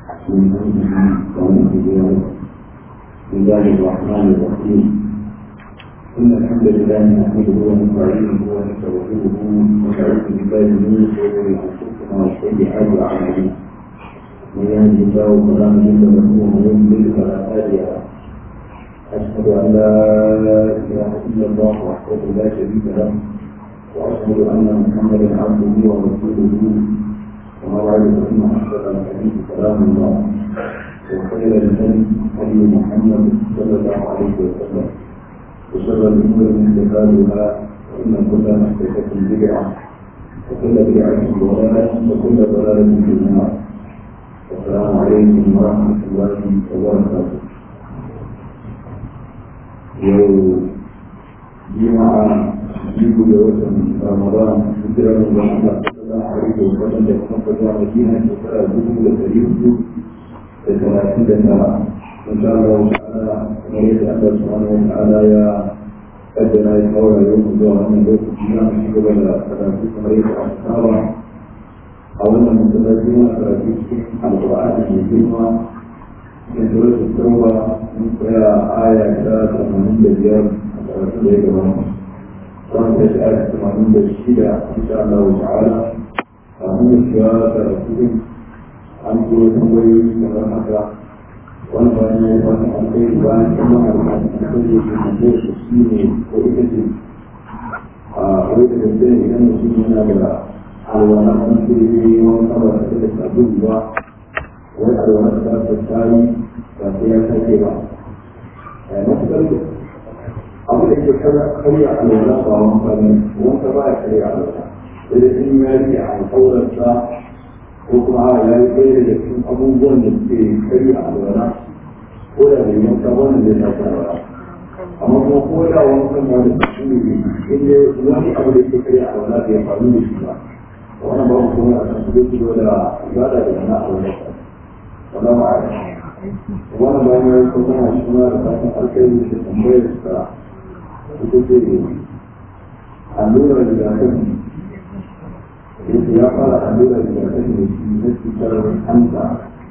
من أمره ونبيه بسم الله الرحمن الرحيم إن الحمد لله نحمده ونستعينه ونستغفره ونعوذ بالله من شرور أنفسنا وسيئات أعمالنا من يهده الله فلا مضل له ومن يضلل فلا هادي له أشهد أن لا إله إلا الله وحده لا شريك له وأشهد أن محمدا عبده ورسوله وما بعد فإن أحسن الحديث كلام الله وخير الهدي هدي محمد صلى الله عليه وسلم وشر الأمور محدثاتها وإن كل محدثة بدعة وكل بدعة ضلالة وكل ضلالة في النار السلام عليكم ورحمة الله وبركاته يوم جمعة يجيب لوسم رمضان هجرة من الله صلى الله عليه وسلم يكون في مدينة وترى الجنوب الكريم ثلاثين سنة إن شاء الله تعالى نريد الله سبحانه وتعالى يا أجل يتولى يوم الظهر من بيت الإسلام في قبل ثلاثين مريض أصحابه أولا متلازمة ثلاثين القرآن الكريم من سورة التوبة من آية ثلاثة من الرياض ثلاثين مريض وأن تسأل ثمانين بالشدة إن شاء الله تعالى أهم الشهادة ثلاثين an kuma tambayoyi kamar haka wani bayan ya yi wani alkai bayan kuma alkai da ke tambayar su shi ne ko ita ce a wai da gaske idan mutum yana da alwala an ce yi wani kaba da da sabon ba wai alwala da ta tayi ba sai ya sake ba matuƙar abu da ke karya alwala ba wani kaba wani ba ya karya alwala sai da in ya rike alkawarsa ko kuma a ya yi ɗaya daga cikin abubuwan da suke karya alwala ko da bai yanka wannan zai tafi alwala amma kuma ko da wankan ma da su ne inda wani abu da ke karya alwala bai faru da shi ba wannan babu kuma a kan su zai da ibada da na alwala wannan ba a wannan bayan ya yi kuma na shi ma da fatan alkhairi da tambayar sa ita ce allurar rigakafi yake ya fara allurar rigakafi da shi na cutar hanta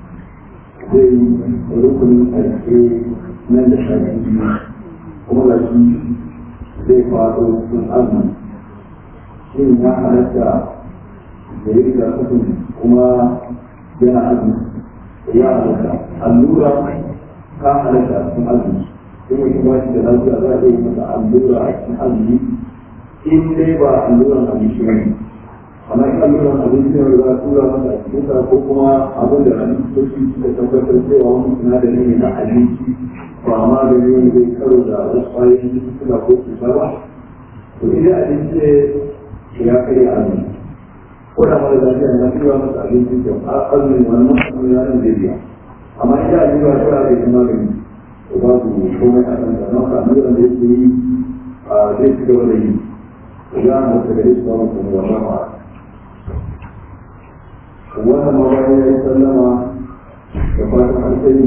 zai rukunin ƙarshe nan da shafi biyu kuma da shi zai faɗo sun azumi shin ya halatta da yi rigakafin kuma yana azumi ya halatta allura ka halatta sun azumi kuma shi ba shi da lafiya za a yi masa allura a cikin azumi in dai ba alluran abinci ba ne amma in alluran abinci ne za a tura masa a cikin ko kuma abin da likitoci suka tabbatar cewa wani sinadari ne na abinci ba ma da ne zai karo da wasu kwayoyin cututtuka ko cuta ba to idan abinci ne ya kai azumi ko da mara lafiya na tura masa abinci ke azumin wani masu ya nan zai biya amma idan allura ta da ita magani to ba su komai a kan da nan ka alluran da yake yi zai ci gaba da yi idan an da gare su ba mu kuma wannan ba wannan ma bayan ya yi sallama da fatan alkhairi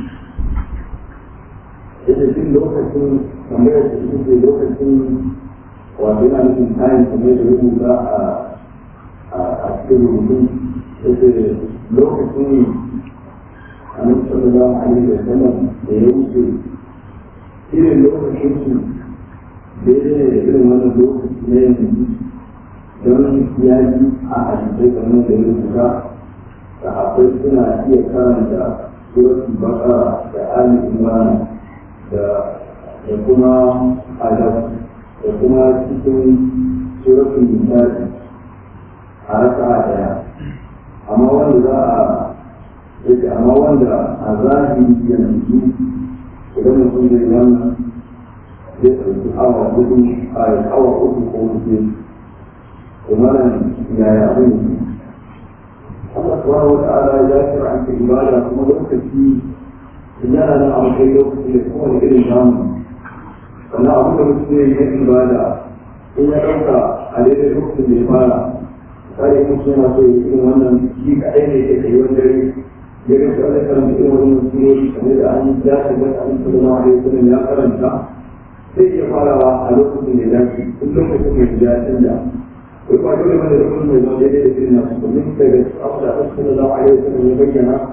yadda jin lokacin tambayar da ita ce lokacin wato yana nufin kayan kamar da rubuta a cikin rubutun yadda lokacin annabi sallallahu alaihi wa sallam da ya wuce irin lokacin su daidai ne da irin wannan lokaci na yanzu don ya ji a hadisai kamar da ya rubuta da akwai suna iya karanta suratul baqara da ali imran da da kuma adab da kuma cikin suratul nisa'i a raka'a daya amma wanda za a yake amma wanda a zahiri yanzu idan mutum zai wannan zai ɗauki awa hudu a awa uku ko hudu kuma nan yaya abin su Allah subhanahu wa ta'ala ya kira an ibada kuma lokaci yana nan a kai lokaci da kuma da irin namu sannan abin da mutum zai yi ibada in ya ɗauka a daidai lokacin da ya fara kare mutum yana so ya irin wannan shi kaɗai ne ya kai wani dare ya ga shi wani karanta irin wannan surori kamar da an ya shiga da an sallallahu alaihi wasallam ya karanta sai iya farawa a lokacin da ya dace duk lokacin da ya canja wai ba dole bane da kullum mai zama daidai da irin nasu domin daga abu da Allah sallallahu alaihi wasallam ya bayyana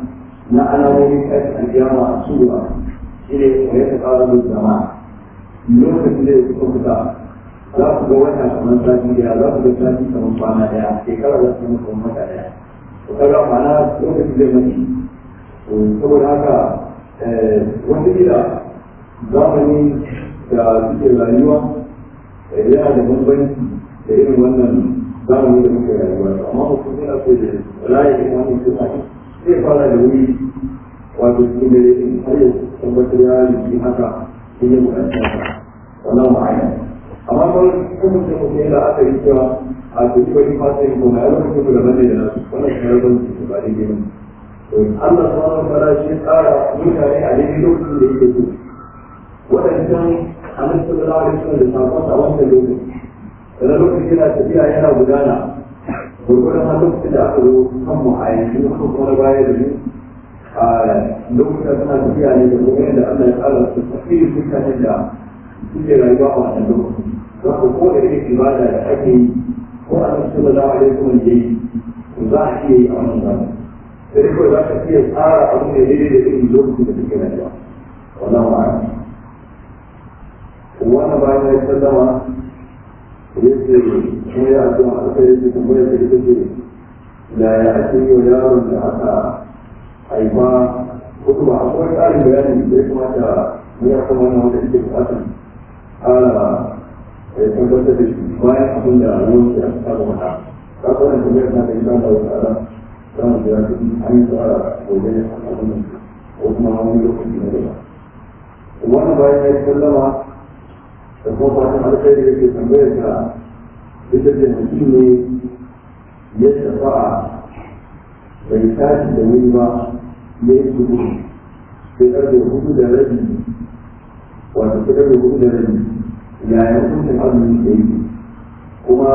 na alamomin ƙarfi alƙiyama a sura shi ne wa ya taɓa da zama lokacin da ya kuka kuka za ku ga wata kamar sati daya za ku ga sati kamar kwana daya shekara za su kamar wata daya to kaga ma'ana lokacin zai mace saboda haka wata gida zamani da suke rayuwa yana da bambanci da irin wannan zamani da muke rayuwa amma mutum yana so da raye da wani suna zai fara da wuri wato cikin dare in har ya tabbatar ya yi haka in yi buƙaci haka wannan ma'ana amma kawai kuma sai mutum yana aka yi cewa a cikin wani fasa yin kuma ya zama kuma da bane da nasu wannan shi ya zama su ba daidai ba Allah subhanahu wa ta'ala shi tsara mutane a daidai lokacin da yake so waɗancan annabi sallallahu alaihi wasallam da sakon a wancan lokaci da lokacin yana tafiya yana gudana gurgurin har lokacin da aka zo kan mu a yanzu kuma kuma na baya da mu a lokacin suna tafiya ne da kuma yadda Allah ya tsara su tafi mutanen da suke rayuwa a wannan lokaci za ku ko da irin ibada da ake yi ko a nan sallallahu alaihi wasallam ya yi za a iya yi a wannan zamani sai kawai za ka iya tsara abin da daidai da irin lokacin da suke rayuwa wallahu a'lam wannan bayan ya sallama yace ko ya addu'a alkai yake kuma ya ce ce da ya ake yi wa yaron da aka haifa ko kuma akwai ƙarin bayani da ya kamata mu ya kuma wannan wanda yake buƙatar ƙara ya tabbatar da shi bayan abin da ruwan ya saba mata ka ga wannan tambayar na da ita da wata ala za mu jira su an yi tsara gobe abin nan ko kuma wani lokaci na gaba wannan bayan ya sallama da kuma fatan alkhairi da ke tambayar ka ita ce mutum ne ya shafa'a bai tashi da wuri ba ya yi shuru sai karfe hudu da rabi wato sai karfe hudu da rabi yaya hukuncin azumi da yi kuma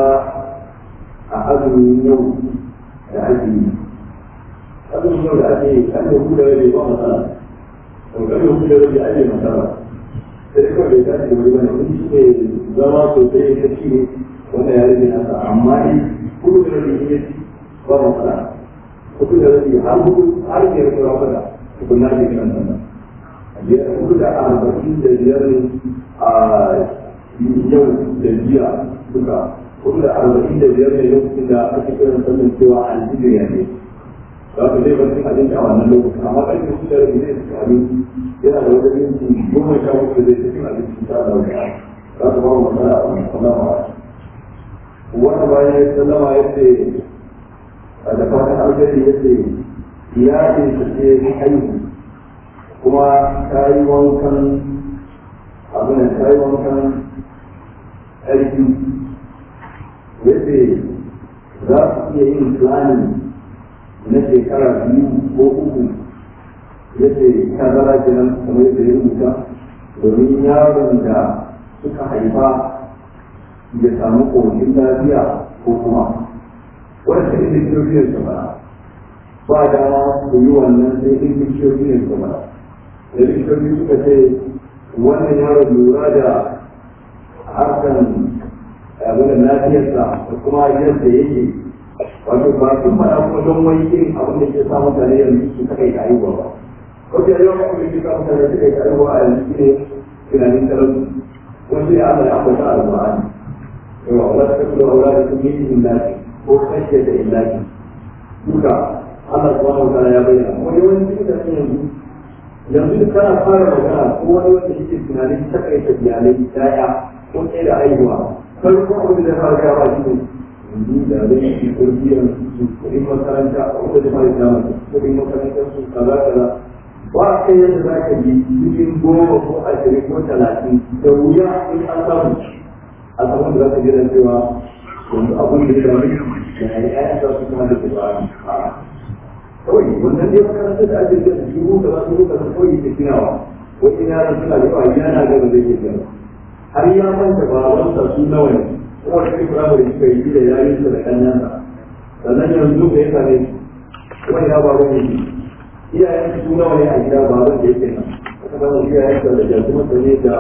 a azumin yau da ake yi azumin yau da ake yi karfe hudu da rabi ba matsala karfe hudu da rabi ake matsala sai kawai bai tashi da wuri bane in shi ne zama sosai ya ci ne wanda ya rage nasa amma ne kudu da rabi ne ba matsala kudu da rabi har hudu har biyar kura fada tukunna ne kan sannan biyar kudu da arba'in da biyar a yau da jiya duka kudu da arba'in da biyar ne lokacin da ake kiran sannan cewa aljibiya ne za ka zai bar cin abinci a wannan lokacin amma ƙarfe kudu da rabi zai ci abinci yana da wani minti goma sha uku zai tafi a cikin ta da wani za su ba mu matsala a wani sallama wani bayan ya sallama ya ce a da fatan alheri ya ce iyalin ta ce haihu kuma ta yi wankan abin ta yi wankan ƙarfi ya ce za su iya yin planning na shekara biyu ko uku yace tazara kenan kamar yadda ya rubuta domin yaron da suka haifa ya samu ƙoshin lafiya ko kuma wanda sai likitocin su ba ba dama su yi wannan sai likitocin su ba da likitoci suka ce wannan yaron lura da harkan abin lafiyarsa da kuma yadda yake wato ba sun faɗa kuma don wani irin abin da ke sa mutane yanzu su kai da haihuwa ba wasu yau ya kuma yi kan mutane suka yi karuwa a yanzu ne tunanin talauci wasu ya Allah ya ambata a Al-Qur'ani yawa wala ta kula wala da kuma yin illahi ko kashe da illahi duka Allah subhanahu wa ta'ala ya bayyana ko yawanci mutane yanzu yanzu kana fara magana ko wani wanda yake tunanin takaita iyalai daya ko ɗaya da haihuwa farko abin da fara gawa shi ne yanzu da zai yi kurkiyar su kuɗin makaranta a wata da fara gama kuɗin makarantar su kaza kaza ba a kai yadda za ka yi cikin goma ko ashirin ko talatin da wuya in an samu a saman da za ka jira cewa yanzu abin da ya dami da ya yi ayan za su kuma da su ba a kawai wannan dai makarantar da ake jira su ko kaza su ko kaza kawai ke tunawa wasu yaran suna da yawa yana gaba zai ke gaba har ya manta babansa su nawa ne kuma da kuma da suka yi da yarinsa da kannansa sannan yanzu da ya same su kuma ya baban yake iyayen su nawa ne a gida baban da yake nan aka zama iyayen da jasu masa ne da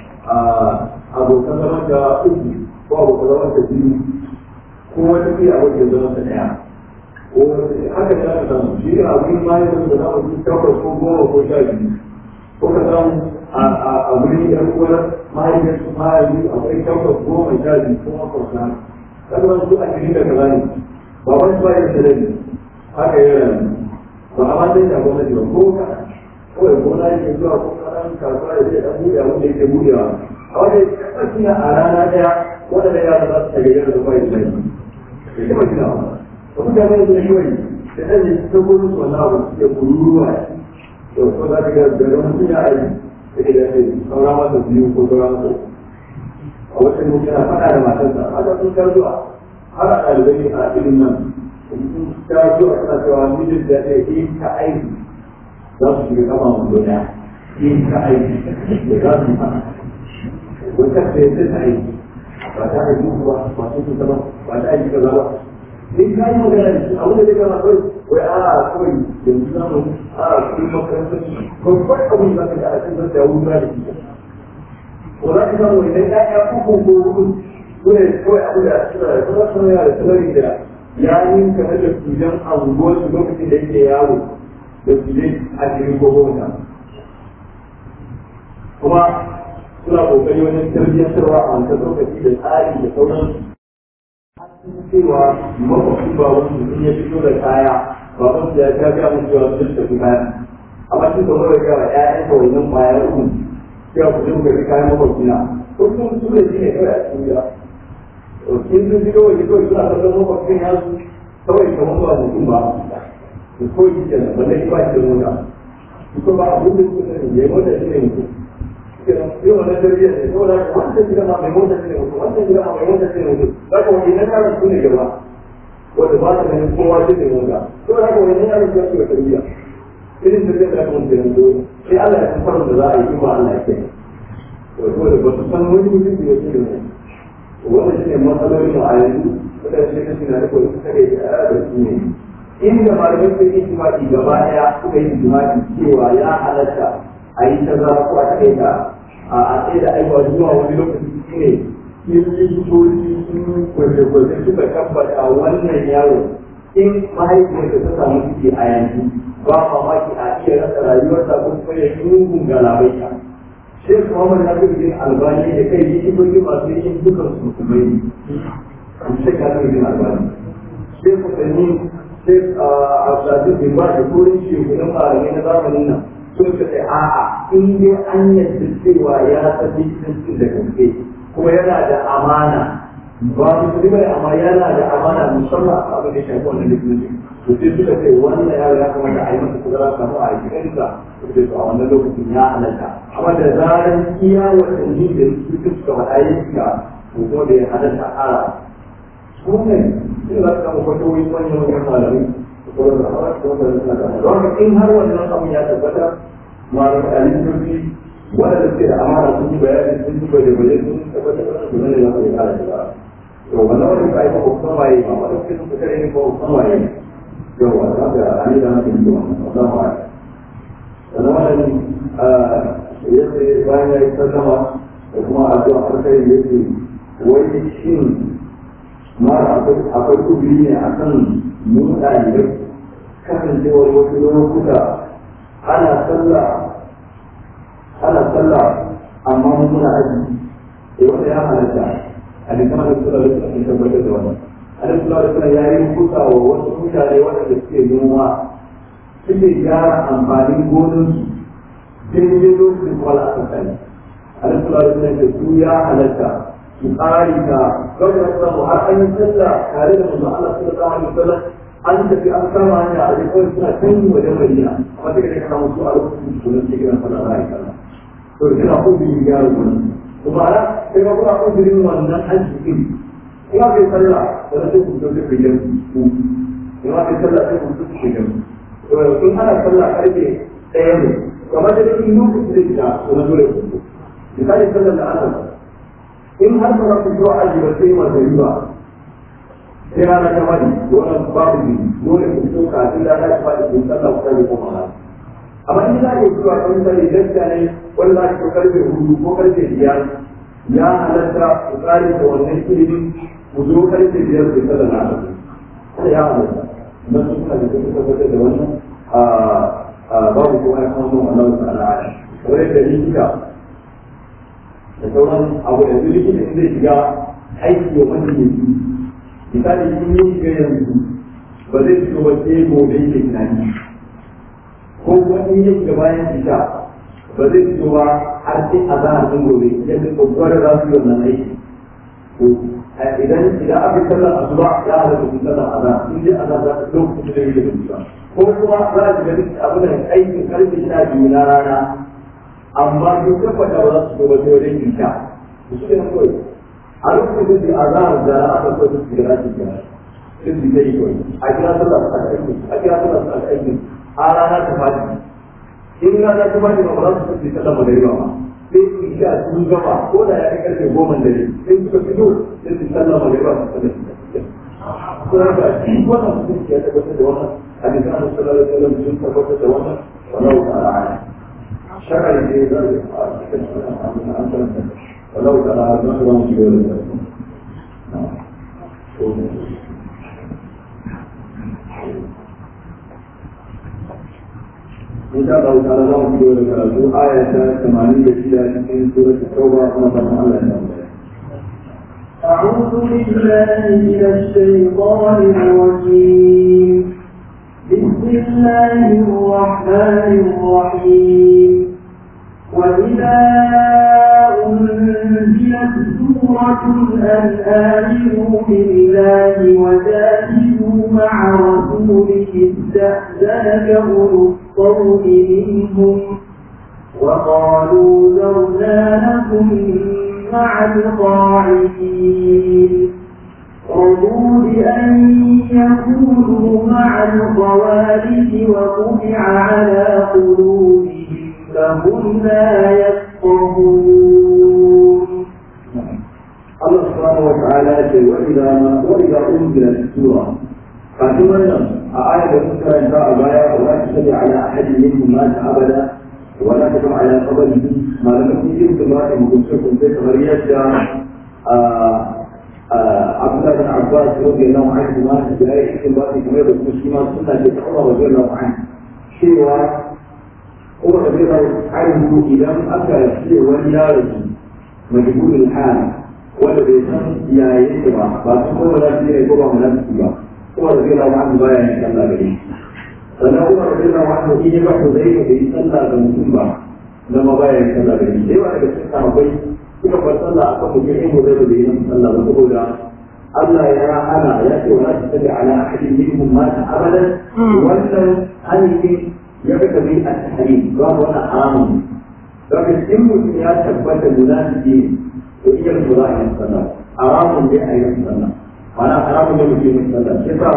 abokan zaman da uku ko abokan zaman da biyu ko wata iya abokin zaman da daya haka ne aka samu shi a wurin mayan da za mu ji takwas ko goma ko sha biyu ko ka samu a wurin yan uwar mahaifiyar su mahaifi akwai takwas goma sha biyu ko makwabta kan wani su a cikin da kaza ne ba wani ba ya da ne haka ya rayu ba a ma sai da gwamnati ba ko ka kawai gona yake zuwa ko kanan kasuwa ya zai dan buɗe abin da yake buɗewa a wani kasashen a rana ɗaya waɗanda yara za su tagayyar da bai da shi ya taɓa gina ba wasu gane da shi wani da ɗan yi ta gudu su wani abu suke kururuwa to ko za ka ga da wani sun yi aiki da ke da shi saura masa biyu ko saura masa a wata mutum yana faɗa da matarsa haka sun kar zuwa har a ɗalibai a filin nan sun kar zuwa suna cewa mijin da ya yi ta aiki za su shiga kama mu duniya yi ta aiki da za su faɗa wata da ya ta aiki ba ta aiki ba ba su sun ba ba ta aiki kaza ba in ka yi magana da shi abin da zai gama kawai wai a kawai yanzu zamu a kuma makarantar babban abin da zaka yi a cikin da wuta da shi ko za ka samu idan ya ya kuku ko hudu ko ne kawai abu da suna da kuma suna yana da salari da ya yi kamar da tujan anguwar su lokacin da yake yawo da tujan a cikin goma kuma suna kokari wajen tarbiyyantarwa a wancan lokaci da tsari da sauransu cewa makwabci ba wani mutum ya fito da kaya ba wani ya ta ga mun cewa sun tafi kaya amma shi kamar da ga ƴaƴan ka wannan kwaya uku cewa ku je ku ga kayan makwabci na ko sun su ne shine kawai a cikin gida to kin sun ji kawai kawai suna kallon makwabcin ya su kawai kamar ba mutum ba to ko yi kenan ba zai ba shi da mota ko ba abin da kuka sani ya mota shi ne mutum yau wannan tarbiyyar ne saboda haka wancan gida ma mai mota ne mutum wancan gida ma mai mota ne mutum zaka wani na yaran su ne gaba wanda ba ta ganin kowa shi ne mota saboda haka wani yaran su ne tarbiyya irin tarbiyyar da aka mutu yanzu sai Allah ya san farin da za a yi kuma Allah ya kai to da ba su san wani mutum da ya ce ne wannan shi ne matsalolin mu a yanzu wadanda shi ne suna da kawai suka kai da su ne inda malamai sun yi jima'i gaba ɗaya suka yi jima'i cewa ya halatta a yi ta zara ko a kai ta a tsaye da aiwa zuwa wani lokaci shi ne kiristoci sun gwaje-gwaje suka tabbata wannan yaro in mahaifiyarsa ta samu ciki a yanzu ba mamaki a iya rasa rayuwarsa ko kuma ya yi mugun galabaita Sheikh Muhammad Nasiruddin Albani da kai yi ibogi masu yin dukan su musulmai Sheikh Nasiruddin Albani Sheikh Sani Sheikh Abdulaziz bin Ba da turin shekunan malamai na zamanin nan sun ce a'a in dai an yadda cewa ya tafi cikin da gaske kuma yana da amana ba musulmi bane amma yana da amana musamman a abin da shafi wannan likitanci to sai suka ce wannan yaro ya kamata a yi masa kudura kamar a yi kansa to sai a wannan lokacin ya halatta amma da zaran iya watanni da su suka faɗa yin shiga to kuma da ya halatta a ƙara su ne sun za su kama kwatowi manyan manyan malamai don in har wannan abin ya tabbata malamai a likitanci wanda suke da amana sun yi bayani sun yi baje baje sun tabbatar da su ne za su yi kara shiga to wannan wani ka yi ba kusan waye ba wanda suke sun kare ne ba kusan waye yau wa za ka ani da haka yi wannan wannan waye sannan wannan yadda bayan ya yi sallama da kuma addu'a farkai yake wai shin mara akwai kubiri ne akan mu ɗalibai kasancewar wasu lokuta ana sallah ana sallah amma mun muna aji eh wanda ya halatta a da kamar da sura da suka tabbatar da wannan Allah subhanahu wa ta'ala ya yi kusa wa wasu mutane waɗanda suke noma suke gyara amfanin gonansu daidai lokacin kuma la'asar sani Allah subhanahu wa ta'ala su ya halatta su ƙari ta gwamnati na samu har an yi sallah tare da manzo Allah sallallahu alaihi wasallam an tafi an kama hanya a jikin suna can wajen Madina amma sai ka samu su a lokacin su ne kiran sallah za a yi sallah to kina kudirin gyara wannan kuma ana sai ka kuma kudirin wannan arzikin ina kai sallah da na sai ku zo da fiye ku ina kai sallah sai ku zo da fiye to in ana sallah karfe ɗaya ne kamar da in lokacin da ta to na dole ku misali sallar da ana in har ba za ku zo aji ba sai ma da riba sai rana ta fadi wannan babu ne dole ku so kafin rana ta fadi ku sallah ku tabi kuma rana amma in za ka yi zuwa kan sani gaskiya ne wanda za ka karfe hudu ko karfe biyar ya halatta ku tsari da wannan ilimin ku zo karfe biyar ku sallah na kada ya halatta na suna da kuma tabbatar da wannan babu ko ai kan mun Allah ta'ala kamar da likita da sauran abu da likita in zai shiga aiki wa wani ne misali in yi shiga yanzu ba zai fito ba sai gobe yake tunani ko kuma in yi shiga bayan fita ba zai fito ba har sai a zahar sun gobe yadda tsohuwar za su yi wannan aiki idan idan aka sallar asuba ya halatta su sallar azhar in dai azhar za ta lokacin da yake da ko kuma za a shiga duk abin da aikin karfe sha biyu na rana amma duk tabbata ba za su zo wajen wajen isha su suke na kawai a lokacin da azhar da aka so su shiga za su shiga sai su yi kawai a kira sallar su aka aikin a kira sallar su aka aikin a rana ta fadi in rana ta fadi ba za su fi sallar magariba ba sai su sha sun gama ko da ya kai karfe goma dare sai suka fito sai su sallar magariba su sallar su kuma ga shi wannan mutum ya tabbatar da wannan hadisan Annabi sallallahu alaihi wasallam sun tabbatar da wannan wallahu ta'ala ala shakar da ya zai a cikin sunan Allah an karanta wallahu ta'ala ala don ba mu shigo da إن شاء الله تعالى الله في ذلك آية 86 من سورة التوبة ونظر الله أعوذ بالله من الشيطان الرجيم بسم الله الرحمن الرحيم وإذا أنزلت سورة أن آمنوا بالله وجاهدوا مع رسوله استأذنك أولو الطول منهم وقالوا ذرنا لكم مع القاعدين رضوا بأن يكونوا مع الخوارج وطبع على قلوبهم فهم لا يفقهون الله سبحانه وتعالى يقول وإذا ما وإذا أنزلت السورة فاتم آية ذكر إن شاء الله ولا تصلي على أحد منهم مات أبدا ولا تقم على قبره ما لم يكن يمكن امرأة مكسوكم في غرية عبد الله بن عباس رضي الله عنهما في آية إخبار كما يقول المسلمات سنة عمر رضي الله عنه سوى عمر رضي الله عنه إذا أكل في وليارة مجهول الحال wanda bai san ya yake ba ba su kuma da shi ne ko ba munafiki ba kuma da zai wani baya yin sallah gare shi sannan kuma da zai wani in ya ba ku zai ka bai sallah ga mutum ba na ma baya yin sallah gare shi da yawa daga cikin sahabbai suka bar sallah a kan mutum in mu zai da yin sallah ba saboda Allah ya hana ya ce wa ta tabi ala ahadin minhum ma ta abadan wannan hannun ya ga tabi a tahrim ba wannan haramun daga cikin mutum ya tabbata munafiki to iya da za a yi sallah haramun dai a yi sallah mana haramun da muke yin sallah shi sa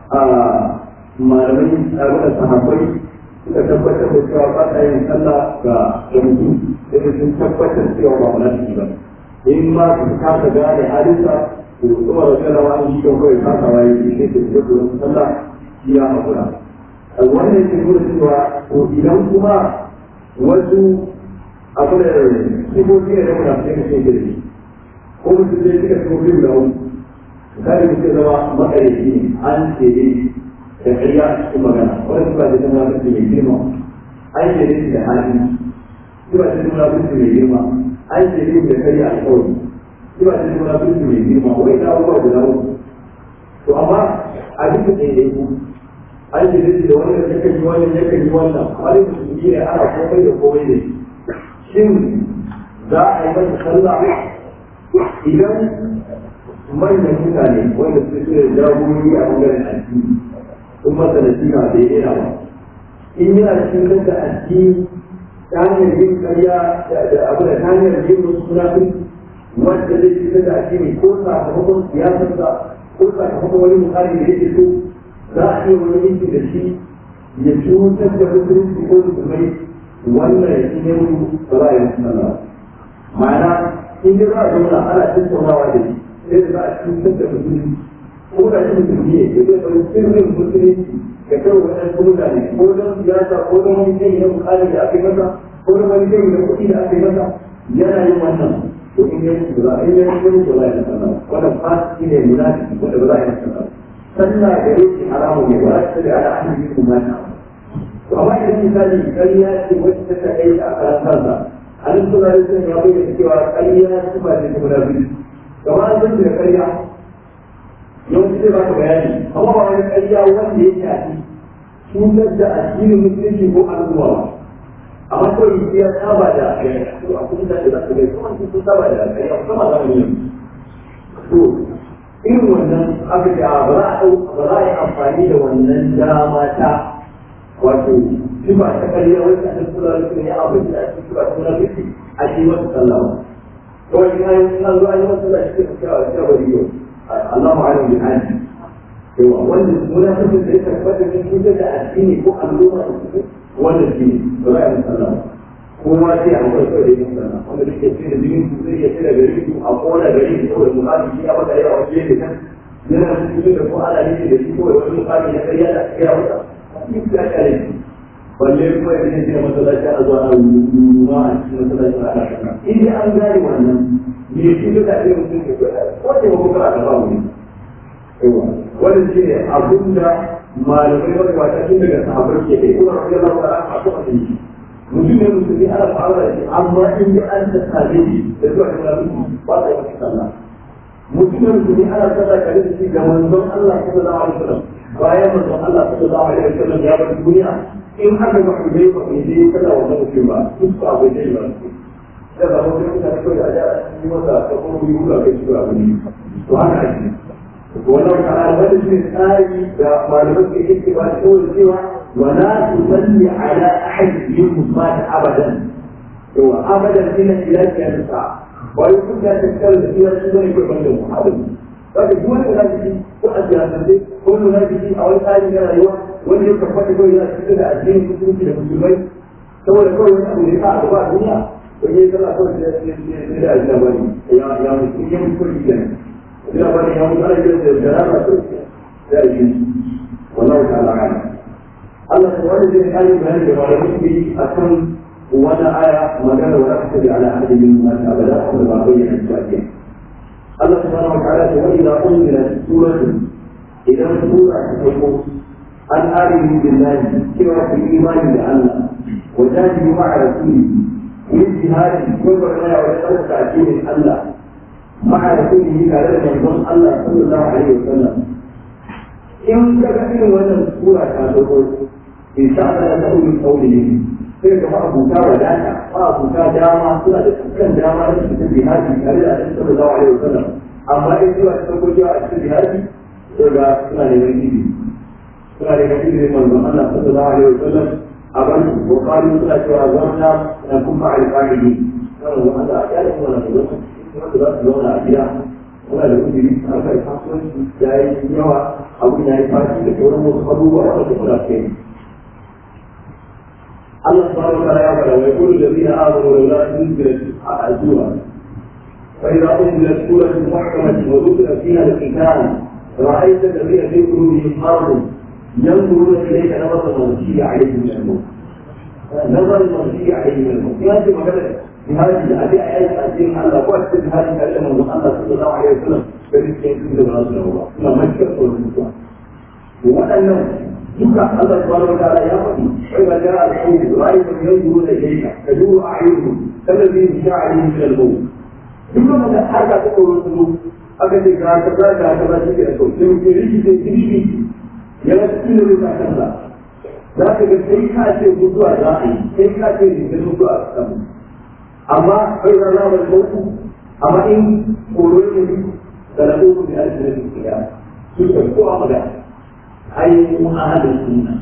malamai tare da sahabbai suka tabbatar da cewa ba ta yin sallah ga ga mutum sai sun tabbatar cewa ba munafiki ba in ma su kasa gane halinsa to kuma da kana wani shi kan kawai kasa waye shi sai su yi da sallah shi ya hakura wannan ke nuna cewa to idan kuma wasu abu da sifofi ne da muna cikin cikin girki ko mutum zai cika sifofi guda uku misali mutum zama makarici ne an ce ne da ƙarya a cikin magana wani sifa da zama mutum mai girma an ce ne da hali sifa da zama mutum mai girma an ce ne da ƙarya a kawai sifa da zama mutum mai girma wai ta abubuwa guda uku to amma a duk da ɗaya ku an ce ne da wani da yakan yi wannan yakan yi wannan wani mutum ne ana komai da komai da shi shin za a yi masa sallah idan manyan mutane wanda su su da jagorori a bangaren addini sun masa nasiha bai yana ba in yana cikin da addini ta hanyar yin karya da abu da ta hanyar yin wasu sunafin wanda zai cikin da addini ko sakamakon siyasarsa ko sakamakon wani mukari da yake so za a iya wani yanki da shi ya cutar da musulunci ko musulmai wannan shi ne mu ba za a yi sallah ma'ana in dai za a zauna ana tattaunawa da shi sai da za a cutar da musulmi ko da shi musulmi ne ya zai bari sirrin musulunci ga kai waɗansu mutane ko don siyasa ko don wani kai na bukari da aka yi masa ko don wani kai na kuɗi da aka yi masa yana yin wannan to in yi musu za a yi musu ba za a yi sallah wannan fasiki ne munafiki wanda ba za a yi sallah sallah da yake haramu ne ba ta da ala ahli kuma ta to amma idan misali ƙarya ce wacce ta kai a karan kansa an suna da sun ya bayyana cewa ƙarya su ba ne kuma biyu kamar an san da ƙarya yawanci zai baka bayani amma ba wani ƙarya wanda ya shafi cutar da addinin musulunci ko al'umma ba amma kawai ya saba da ƙarya to a kuma da za ka ga kuma sun saba da ƙarya kuma za mu yi to irin wannan aka ce a ba za a ba za a yi amfani da wannan dama ta wato sifa ta ƙarya wacce a cikin sura da ya abin da a cikin sura ta sura fiti a yi masa sallama kawai ina yi ina zuwa yi masa sallama shi ke cewa cewa riyo Allah ma'alim bin hajji yawa wanda munafiki da ya tabbata ne cutar da addini ko al'umma da su wanda shi ne ba za a yi sallama kowa sai a kai kai da yin sallama wanda duk ya ce da jinin su zai ya ce da gari su a kona gari su saboda mukami shi ya baka yawa wajen da kan yana cikin da ko ana ne da shi kawai wani mukami na karya da aka gaya masa shi ya kare shi balle kuma ya ce masallaci ana zuwa na ruwa a cikin masallaci ana shaka in dai an gane wannan me shi da ake mutum ke ko ce ko kana da babu ne wannan shi ne abin da malamai wanda ba ta tun daga sahabbai ke kai kuma rafi Allah ta'ala a kuma da shi mutum ne musulmi ana fara da shi amma in da an ta same shi da zuwa da wani ba ta yi sallah mutum ne musulmi ana sallah kare da shi ga manzon Allah sallallahu alaihi wasallam bayan manzon Allah sallallahu alaihi wasallam ya bar duniya in aka ga hujjai ba bai je kada wannan mutum ba duk ba bai je ba da ba mu kuma da kai da ja yi masa ta kuma yi hula kai shi ba ne to haka ake wannan ta'ala wanda shi tsari da malaman ke yake ba da kawai cewa wala tusalli ala ahad minhum mata abadan to abadan ina ila kiyasa ba yi kun da tsakar da shi shi ne ko banda mu abin kaga duk wanda da shi ko a siyasance ko wanda da shi a wani tsari na rayuwa wanda ya kafa ko yana cikin da addinin musulunci da musulmai saboda kawai wani abu da ya sa a gaba a duniya wani ya zama kawai da ya da bani ya ya mutu ya mutu kenan ina bani ya mutu ana yin da jaraba to ya yi wallahu ta'ala alam Allah subhanahu wa ta'ala bayani da malamin bi akan wani aya magana wa rahmatu ala ahadi min nas abada kuma ba bayyana shi ake Allah subhanahu wa ta'ala wa idza unzilat suratun idan sura ta farko an aminu billahi cewa ku imani da Allah wa jahidu ma'a rasulihi yin jihadi ko ba kana wa ɗauka addinin Allah ma'a rasulihi tare da manzon Allah sallallahu alaihi wasallam in ka ga irin wannan sura ta farko in sha Allah ta ulul qawli ne sai ga ma'abuta wadata ma'abuta dama suna da dukkan dama da su tafi jihadi tare da annabi sallallahu alaihi wasallam amma in sura ta farko a cikin jihadi sai ga suna neman izini suna neman izinin manzon Allah sallallahu alaihi wasallam أبن وقالوا لا توازرنا نكون مع الفاعلين قالوا هذا أحيانا ولا تزوج ولا تزوج أحيانا ولا لابد من هذا الحصول جاي يوا أو جاي فاتي لكون مصخبوا ولا تكون أكيد الله سبحانه وتعالى ويقول الذين آمنوا لولا أنزلت السورة فإذا أنزلت سورة محكمة وذكر فيها القتال رأيت الذين في قلوبهم مرض ينظرون إليك نظر المغشي عليه من الموت نظر المغشي عليه من الموت في هذه المجالة في هذه الأداء آيات الدين الله وقت هذه الكلمة من الله صلى الله عليه وسلم فبالتالي يكون من رسول الله لا مشكلة قول الإسلام وأنه يقع الله سبحانه وتعالى يا ربي وإذا جاء الحوض رأيت ينظرون إليك تدور أعينهم كالذي يشاء عليه من الموت duk wanda haka ta koro su aka ce ga kaza ga kaza shi ke da kawai sai ke riki sai kirki ya ga cikin da rufa kansa za ka ga sai ka ce mutuwa za a yi sai ka ce ne mutuwa a samu amma kai da zama da sauku amma in koro ne da na uku da ake da su ya su ka ko a maga ai mu ahadin sunna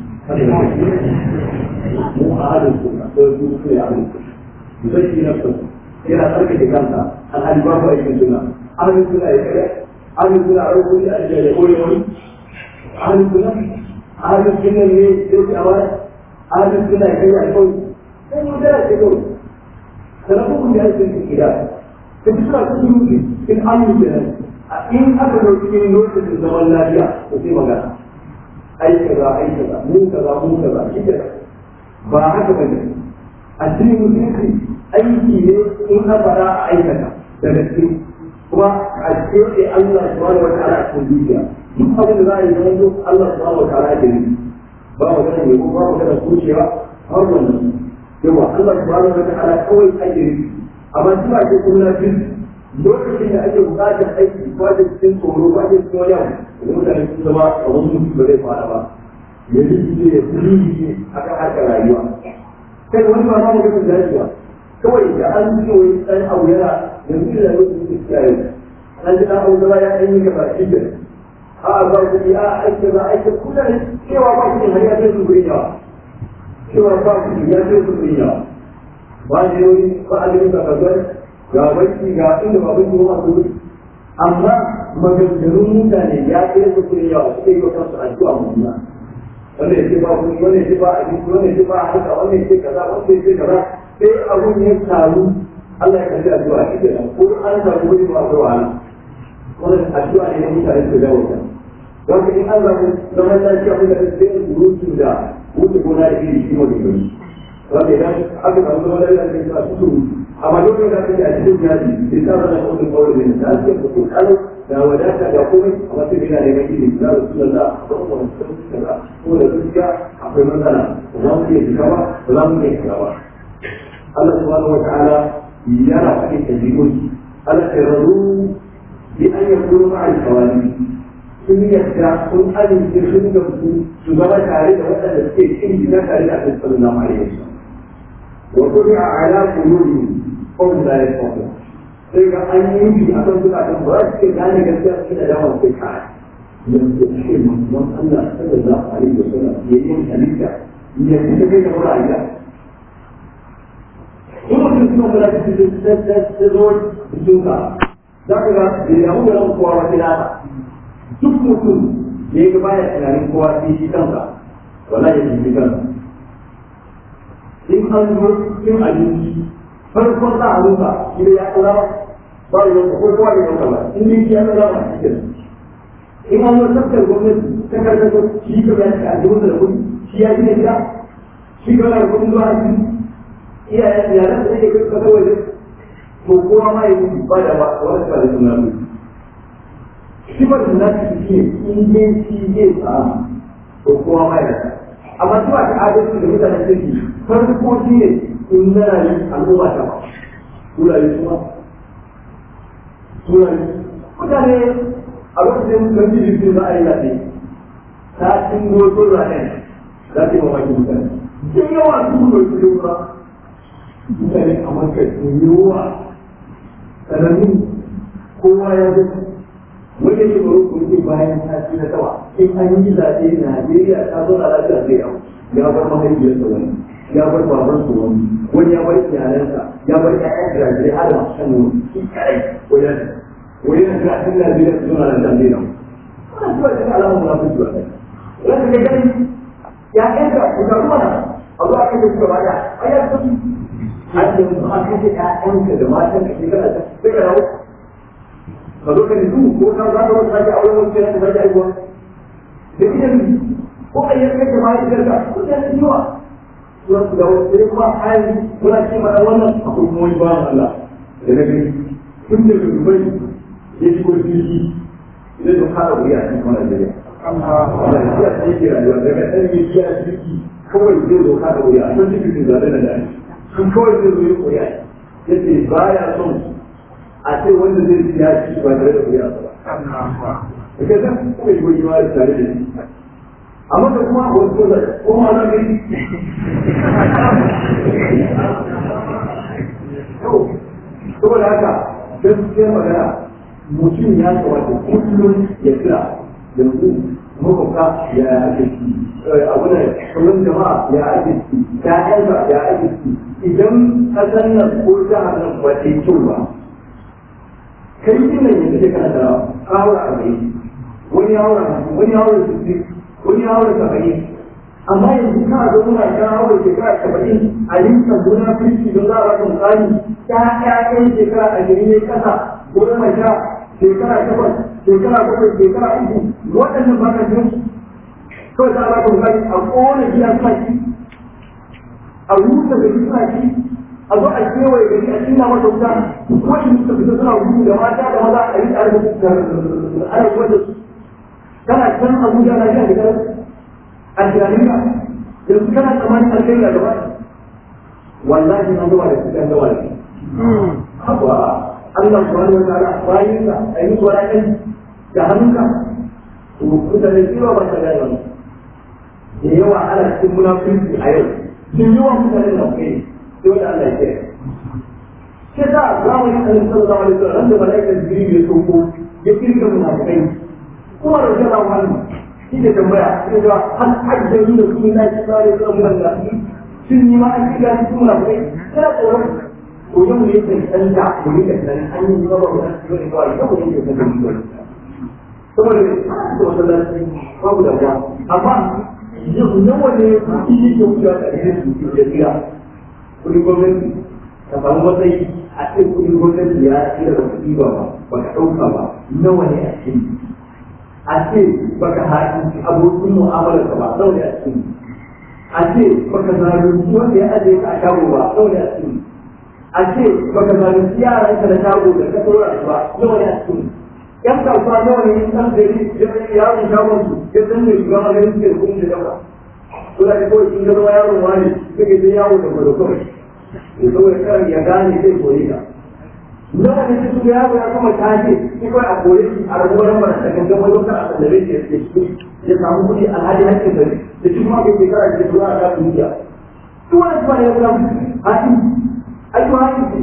mu ahadin sunna to su su ya ahadin sunna sai ki na sunna yana tsarka da kansa alhali babu aikin sunna ahadin sunna ya kare ahadin sunna a rukuni a jiya da koyi wani ahadin sunna ahadin sunna ne sai a wani ahadin sunna ya kai a kawai sai mu da ke kawai sannan da ake yin gida da su suna cikin in amin da nan in aka zo cikin lokacin zaman lafiya to sai magana ai kaza ai kaza mu kaza mu kaza shi kaza ba haka bane addinin musulunci aiki ne in ka fara a aikata da gaske kuma a cikin Allah subhanahu wa ta'ala a cikin zuciya duk abin da za a yi zama duk Allah subhanahu wa ta'ala ke yi ba magana ne ko ba magana kucewa har wannan yawa Allah subhanahu wa ta'ala kawai ake yi amma shi ba ke kuma jin lokacin da ake bukatar aiki ko ake cikin tsoro ko ake cikin wani abu da mutane sun zama a wani mutum ba zai fara ba ya rikice ya kuli a kan harkar rayuwa kai wani ba ma mutum da ba kawai da an ji wani ɗan abu yana yanzu da lokacin da suke yau an ji ɗan abu zama ya ɗan yi gaba shi da a ba ku ya aiki za a aiki kusa ne cewa ba ku har ya ce su gurin yawa cewa ba ku ya ce su gurin yawa ba ne wani ba a yi ka kasar ga banki ga inda ba banki ba su gurin amma maganganun mutane ya ce su gurin yawa suke yi wa kansu addu'a mutumna wanda ya ce ba kuɗi wanda ya ce ba abinci wanda ya ce ba harka wanda ya ce kaza wanda ya ce kaza sai abun ya taru Allah ya kalli addu'a shi kenan ko an samu wani ba ko wahala wannan addu'a ne na mutane su dawo ta don in an samu zaman lafiya kuma da sai rutu da wuce gona da iri shi mai gani wanda idan aka samu zaman lafiya da suna su amma dole da kake a cikin jaji sai ta zama kawai kawai ne da ake mutum kalau da wadata da komai amma sai yana neman ilimi da rasulullah don wani kaza ko da gaskiya akwai matsala ba za mu iya shiga ba ba za mu iya shiga ba Allah subhanahu wata'ala yana faɗin ɗabi'un Allah ta razu bi an ya kuma ma'al kawali sun yadda sun amince sun gamsu su zama tare da waɗanda suke cin gida tare da Annabi sallallahu alaihi wasallam wa tubi'a ala qulubihim qawm la yafqahun sai ga an yi bi akan zukatan ba za su ke gane gaskiya su da dama sai kai yanzu shi manzon Allah sallallahu alaihi wasallam ya yi halitta ya fita kai da ra'ayi in mutum suna kula da su ta zo suka za ka ga da yamu da ran kowa wata dama duk mutum da ya ga baya tunanin kowa sai shi kansa wala ya tafi kansa in an zo cin abinci farkon sa a rufa shi da ya kula ba ba ya ko kowa ya dauka ba in dai shi ya kula ba shi kenan in an zo tafkar gwamnati ta karkato shi ka bayar da ajiyar da kuɗi shi ya gina gida shi ka bayar da kuɗin zuwa asibiti iyayen yaran da yake kasa waje to kowa ma ya yi ba da wani ba da suna su shi ba da nasu shi ne in dai shi zai samu to kowa ma ya amma shi ba ta adalci da mutanen kirki farko shi ne in na rayu al'umma ta ba su rayu su ma su rayu mutane a lokacin kan ji jirgin za a yi zaɓe ta cin goto zaɓen za ta yi mamaki mutane sun yawa su kuma su yi mutane a maka yiwuwa sanannu kowa ya ga wanda ke baro ko ke bayan sati na tawa in an yi zaɓe Najeriya ta zo a lafiya zai yau ya bar mahaifiyarsa wani ya bar babansa wani wani ya bar iyalansa ya bar ƴaƴan jirajirai har masu shan wani shi kare wajen wani na gashin Najeriya su zo a lafiya zai yau wannan zuwa da alamun na fi zuwa ɗaya wanda ka gani ya ƴaƴanka ku taru mana a zuwa kan da suka bada a yi sauki har da yanzu an kashe ƴaƴanka da matan ka shekara ta sai ka dawo ka zo ka nufu ko ka za ka wata sake auren wani kenan ka sake aiwa da idan ko a yanka ka ma ya ka ko ta yi yawa suna su dawo sai kuma hali muna ce mana wannan akwai kuma wani bawan Allah da na gani tun da dubai ya shigo jirgi idan da kada wuri a cikin Najeriya. Allah ya ce ke rayuwa daga ɗan yi biya jirgi kawai zai zo kada wuri a kan jirgin zaɓe na da sun kawai zai zo ya koya ya ce ba ya son a ce wanda zai siya shi ba tare da koya ba. Da ke zan kuma yi goyi ma da tare da shi. Amma da kuma wasu ko zai kuma na gani. Saboda haka gaskiyar magana mutum ya kamata kullum ya kira yanzu makwabta ya ake ci abu da kullum jama'a ya ake ci ta'yansa ya ake ci idan kasar nan ko jihar nan ba ta yi kyau ba kai din nan yanzu da kana da kawura arba'in wani ya haura wani ya haura sittin wani ya haura saba'in amma yanzu kana zo muna ka haura shekara saba'in a rinka gona kirki don za a baka misali ta ƴaƴan shekara ashirin ne kasa goma sha shekara takwas shekara bakwai shekara uku waɗannan ba ka jin kawai za a baka misali a ƙona gidan suna ci a rusa da suna ci a zo a kewaye gari a cinna masa wuta wani suka fita suna gudu da mata da maza a yi tare da ana wanda su kana can abuja na shan gidan a jami'a yanzu kana tsammanin alkai da gaba wallahi na zuwa da cikin gawa ne haka Allah subhanahu wa ta'ala bayin ka a yi wala kai da hannunka to mutane kira ba ta gane wannan da yawa ana cikin munafiki a yau sun yawa mutane na kai sai wanda Allah ya ce ke sa zamanin annabi sallallahu alaihi wasallam da malaikar jibril ya sauko ya kirga munafikai kuma da jama'a wannan shi da tambaya sai ga har hajjani da kuma na ci tsare da munafiki sun yi ma an kirga su munafikai sai tsoron to yau ne sai tsanta mu rika tunanin an yi zama da su ne kawai yau ne ke tsanta mu saboda ne da masallaci babu da ba amma nawa ne kuɗi yake wucewa da ɗaya su ke tsira kuɗin gwamnati ka samu matsayi a cikin kuɗin gwamnati ya tsira da kuɗi ba ba ka ɗauka ba nawa ne a cikin a ce baka haɗin abokin mu'amalar ka ba nawa ne a cikin a ce baka zalunci wanda ya ajiye ka a shago ba nawa ne a cikin a ce baka zalunci yaran ka da shago da ka tsora ba nawa ne a cikin yan kasuwa nawa ne in san gari yaron shagon su ya san ne shiga maganin suke da kuɗin da yawa to da kawai in ga zama yaron wani suke sai yawo da gwado kawai ya saboda kan ya gane zai koyi ka nawa ne su ga yaro ya kuma tashi shi kawai a kore shi a rabuwar lambar da gangan wajen kan a sallare shi ya shi ya samu kuɗi alhali hakkin gari da shi kuma bai shekara da zuwa a kafin dukiya duk wani kuma ya zama hakin aiki hakin ce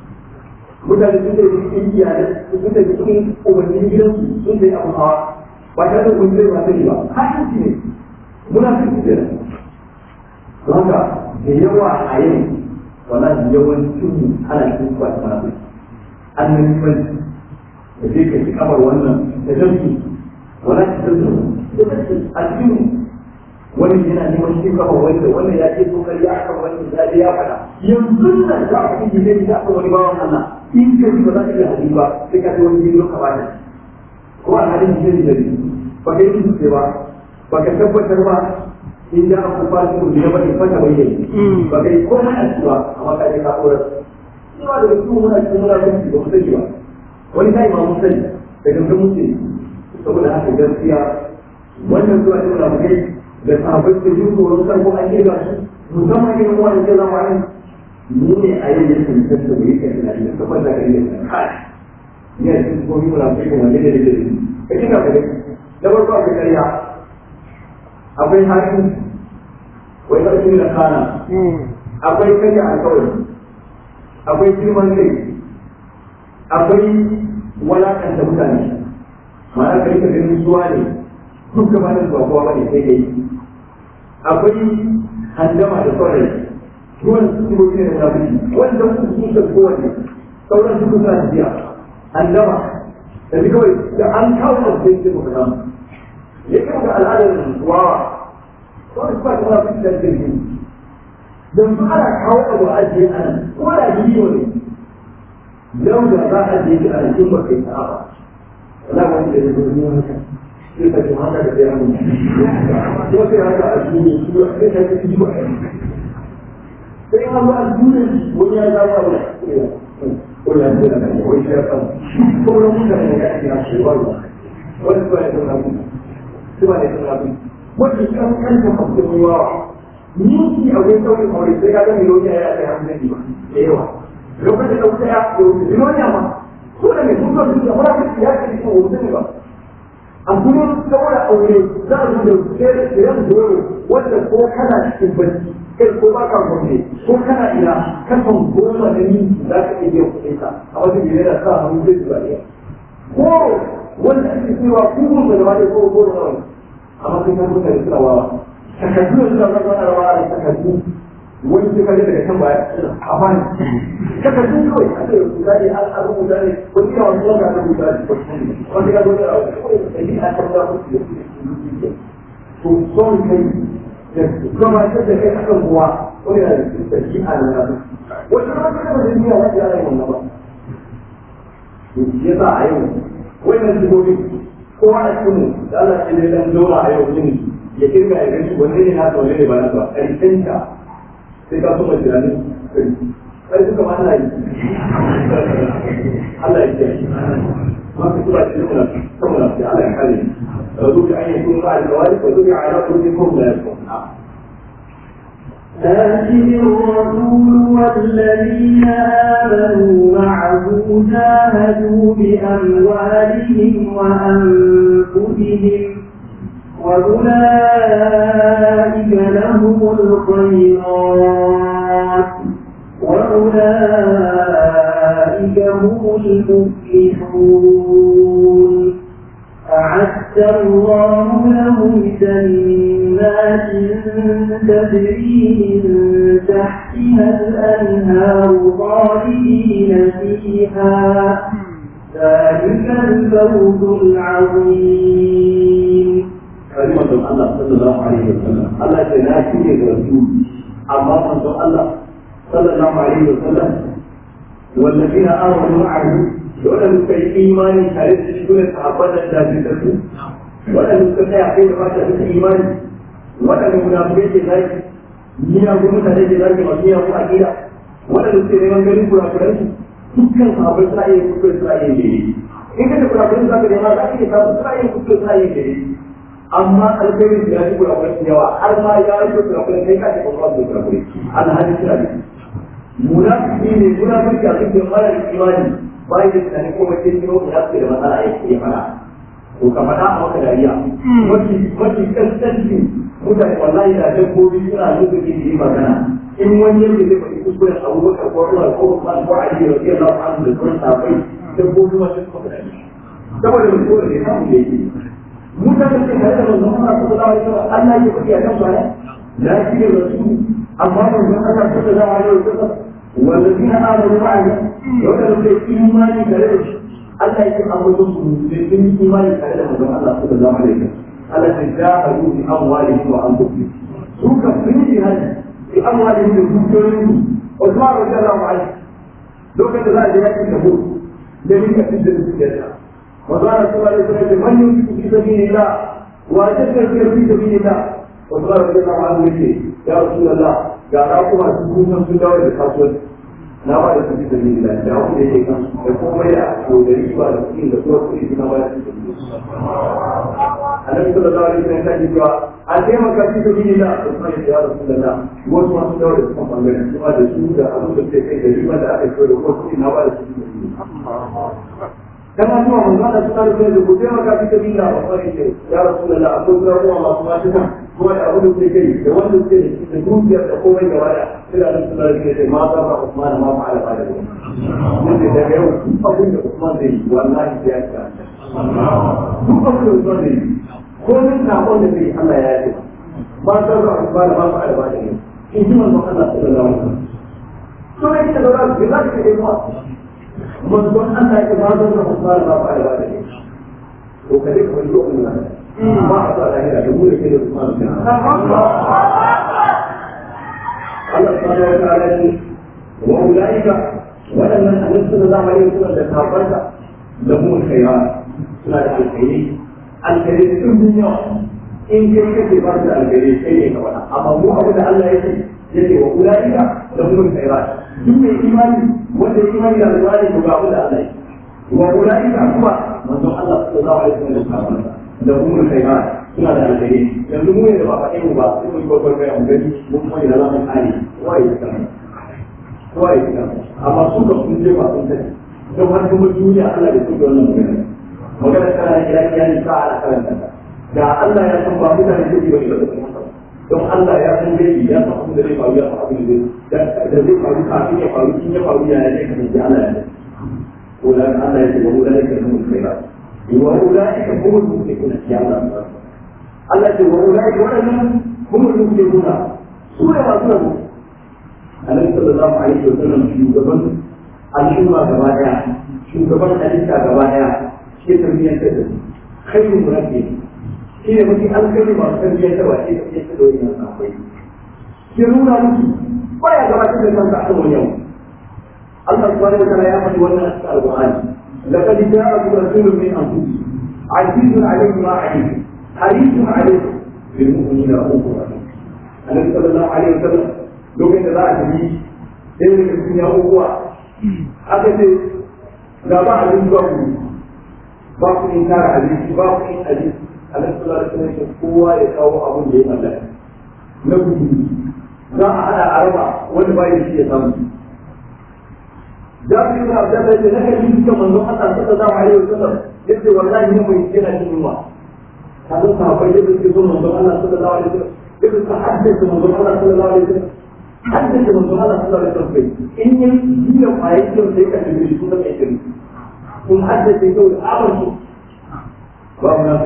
mutane sun da cikin iyalai sun da cikin umarnin gidansu sun da abu hawa ba tare da kun zai ba sani ba hakin ne muna cikin kenan don haka da yawa a yau wallahi yawancin mu ana cikin kwashi mana bai annan kwanci da zai kai kamar wannan da zarki wala ta zarki a cikin wani yana neman shi kafa wanda wannan ya ce tokar ya aka wani ya je ya faɗa yanzu nan za a fi gidan da aka wani bawan Allah in ka ji ba za ka iya hadi ba sai ka ce wani gidan ka bada ko a halin gidan da ba ka yi dutse ba ba ka tabbatar ba in da aka fashi mu ne bane fata bayyane ba kai komai a cewa amma ka je ka kora cewa da su muna cikin muna cikin ba mu sani ba wani kai ma mun sani da gangan mun sani saboda haka gaskiya wannan zuwa da muna kai da sahabbai da yin tsoron kan ko an kirga su musamman irin wannan ke zama yin mu ne a yau yake mutum da bai kai tunani da kamar da kai ne kai ni a cikin komai muna kai kuma ne da da ka kika ka da farko akwai ƙarya akwai haƙi wai ƙarfi da kana akwai karya alkawari akwai girman kai akwai walakanta mutane ma'ana kai ka ganin zuwa ne duk da ba zuwa kowa bane sai dai akwai handama da sauran ruwan su ko ne da munafiki wanda su su da kowanne sauran su suna tafiya handama da bi kawai da an kawo da sai ce muka samu ya kai ga al'adar wawa wani ba ta munafiki da jirgi don su ana kawo abu a ajiye a nan ko da bidiyo ne yau da za a je a cikin ba kai sa'a ba wala wani da ya zo ne haka sai ka ji haka da ya mun ko sai haka a duniya shi ba sai ka ji ba sai an ba a duniya wani ya zama ba ko ya ce da kai wai sai ka ko ran mun da ne ka ji na shi ba wani ba ya zama ba sai ba ya zama ba wani kan kan da mutum yawa ni a wajen sauƙin aure sai ka ga miliyoniya ya kai hamsin ba da yawa lokacin da wuta ya wuce miliyoniya ma ko da mai sun zo da wani ya kai cikin wuce ba a gurin saboda aure za a zo da siyan doro wanda ko kana cikin bacci kai ko ba ka gwamne ko kana ina kasan goma da ni za ka iya biyan kuɗin ka a wata gire da sa hannu zai zuba ɗaya ko wanda ake cewa kuma da wani ko ko da wani amma kai ka mutane suna wawa takardu da suna zama na rawa da takardu wani sai kaje daga can baya a bani takardu kawai a ce rubuta ne an rubuta ne wani yawan zuwa ga rubuta ne wani ya zo da rawa da a kan za ku to son kai da kuma ta da kai akan kuwa wani na da tsaki a nan nasu wani ma ta da duniya wani ya rai wannan ba to ya sa a yau wannan sigobi kowa a cikin da Allah ce ne dan dora a yau yin ya kirga ya gani wanne ne na wanne ne ba na ba ƙarshen ta sai ka kuma tunanin sai suka ma Allah yi Allah ya ce ma ka tura shi kuma kuma na Allah ya kare فذوك أن يكون مع الكوارث وذوك على قلوبكم لا يكون لكن الرسول والذين آمنوا معه جاهدوا بأموالهم وأنفسهم وأولئك لهم الخيرات وأولئك هم المفلحون أعد الله لهم جنات تجري من تحتها الأنهار خالدين فيها ذلك الفوز العظيم كلمة الله صلى الله عليه وسلم الله تناسي الرسول أما من الله صلى الله عليه وسلم والذين آمنوا معه waɗanda suka yi imani tare da shi ne sahabban da jajirtattu waɗanda suka tsaya kai da fata suka imani waɗanda munafukai ke zaki miyagun mutane ke zaki masu miyagun akida waɗanda suke neman ganin kurakuran su dukkan sahabbai suna iya kuskure suna iya gere in ka ce kurakuran za ka nema za ka iya samu suna iya kuskure suna iya gere amma alkhairin da ya ci kurakuran su yawa har ma ya yi kurakuran kai ka ce ba su da kurakurai alhali suna da munafiki ne munafiki a cikin mara imani bayan da tunani ko mace kiro ya ce da matsala ya ke fara to ka faɗa a maka dariya mafi mafi kaskanci mutane wallahi da dabbobi suna lokaci da yi magana in wani yadda zai faɗi kuskuren abubakar ko umar ko usman ko ali da rabiyar lafi anhu da sauran safai dabbobi masu suka faɗa saboda mai kowa da ya samu da yake mutane da tare da manzon Allah sallallahu alaihi wasallam Allah ya faɗi a kan su ne lafiya rasul amma manzon Allah sallallahu alaihi wasallam والذين آمنوا معه وكانوا في إيمان كذلك Allah yake ambaton su da sun yi imani tare da manzon Allah sallallahu alaihi wasallam Allah ya jahadu bi amwalihim wa anfusihim su ka sun yi hadi bi amwalihim da dukiyoyin su Usman radiyallahu anhu lokacin da za a je yakin da hudu da ni ka fitar da dukiyarsa manzon Allah sallallahu alaihi wasallam man yunfiqu fi sabilillah wa yadhkuru fi sabilillah Usman radiyallahu anhu yake ya Rasulullah ga ka kuma su kusan sun dawo da kasuwanci na ba da su fi sabi da da wanda yake kan da komai da ko da riba da kuɗi da kuma kuɗi suna ba da su annabi sallallahu alaihi wasallam ya ce cewa a taimaka fi sabi da Usman ya Rasulullah wasu masu dawo da sukan bangaren kuma da su da abin da suke kai da riba da aka yi da kuma kuɗi na ba da su kama zuwa manzo da suna da da ku taimaka fi sabi da Usman ya ce ya Rasulullah akwai kuma kuma masu masu kan kuma da abin da suke kai da wanda suke da dukiyar da komai gaba da suna da suna da ke ma za ka Usman ma fa'ala ba da wani da daga yau duk abin da Usman zai yi wallahi sai ya ci duk abin da Usman zai yi ko min sakon da zai Allah ya yi ma za ka Usman ma fa'ala ba da ne in ji manzon Allah sallallahu alaihi wasallam to ne da ba za ka yi mu manzon Allah ya ma za ka Usman ma fa'ala ba da ne to kaje ka wani lokacin nan ba a sa lahira da mu da ke da Usman Allah subhanahu wa ta'ala ne wa ulaika waɗannan annabi sallallahu alaihi wasallam da kafarsa da mu khairat suna da alkhairi alkhairi sun bin yawa in kai kake ba da alkhairi sai ne ka faɗa amma mu abu da Allah ya ce yake wa ulaika da mu khairat duk mai imani wanda ya imani da alkhairi to ga abu da Allah ya wa ulaika kuma manzon Allah sallallahu alaihi wasallam da kafarsa da mu khairat suna da alkhairi yanzu mu ne da ba faɗe mu ba sai mu yi babbar kai mu gani mun kuma da za mu kare kowa ya san kowa ya san amma su ka sun je ba sun sani don har kuma duniya Allah ya tuka wannan magana magana tana da kira kira ne sa ala karanta ta da Allah ya san ba mutane su ba da kuma don Allah ya san dai ya san abin da zai faru ya san abin da zai da zai faru kafin ya faru in ya faru ya ne kan ji Allah ya ne ko da Allah ya ce wa ulai ka mun kai ba wa ulai ka hum al-muflihun ya Allah Allah ce wa ulai waɗannan kuma muflihuna su ne masu rabo Annabi sallallahu alaihi wa sallam shugaban al'umma gaba daya shugaban halitta gaba daya shi tarbiyyar da su khairun murabbi shi ne mafi alkhairi masu tarbiyyar da ba shi tarbiyyar da wani nan akwai shi nuna musu baya gabatar da kansa a kan wani yau Allah subhanahu wa ta'ala ya faɗi wannan a cikin alqur'ani laqad ja'akum rasulun min anfusikum azizun alayhi ma alaykum حريص عليكم بالمؤمنين رؤوف رحيم النبي صلى الله عليه وسلم lokacin da za a tafi sai da cikin ya uwa aka ce ga ba abin ba ku ba ku in tara abinci ba ku in abinci alaihi salatu wasallam kowa ya kawo abin da ya mallaka na gudu za a hada a raba wanda ba ya shi ya samu Jabir ibn Abdullah ya naka yi cikin manzo Allah sallallahu alaihi wasallam yace wallahi mun mai kira cikin yunwa kaza sahabbai da suke so manzo Allah sallallahu alaihi wasallam yadda ka haddace manzo Allah sallallahu alaihi wasallam haddace manzo Allah sallallahu alaihi wasallam in yin jiya kwaye kyau sai ka tafi shi kuma mai kiri kun haddace kyau da abar su ba mu na fi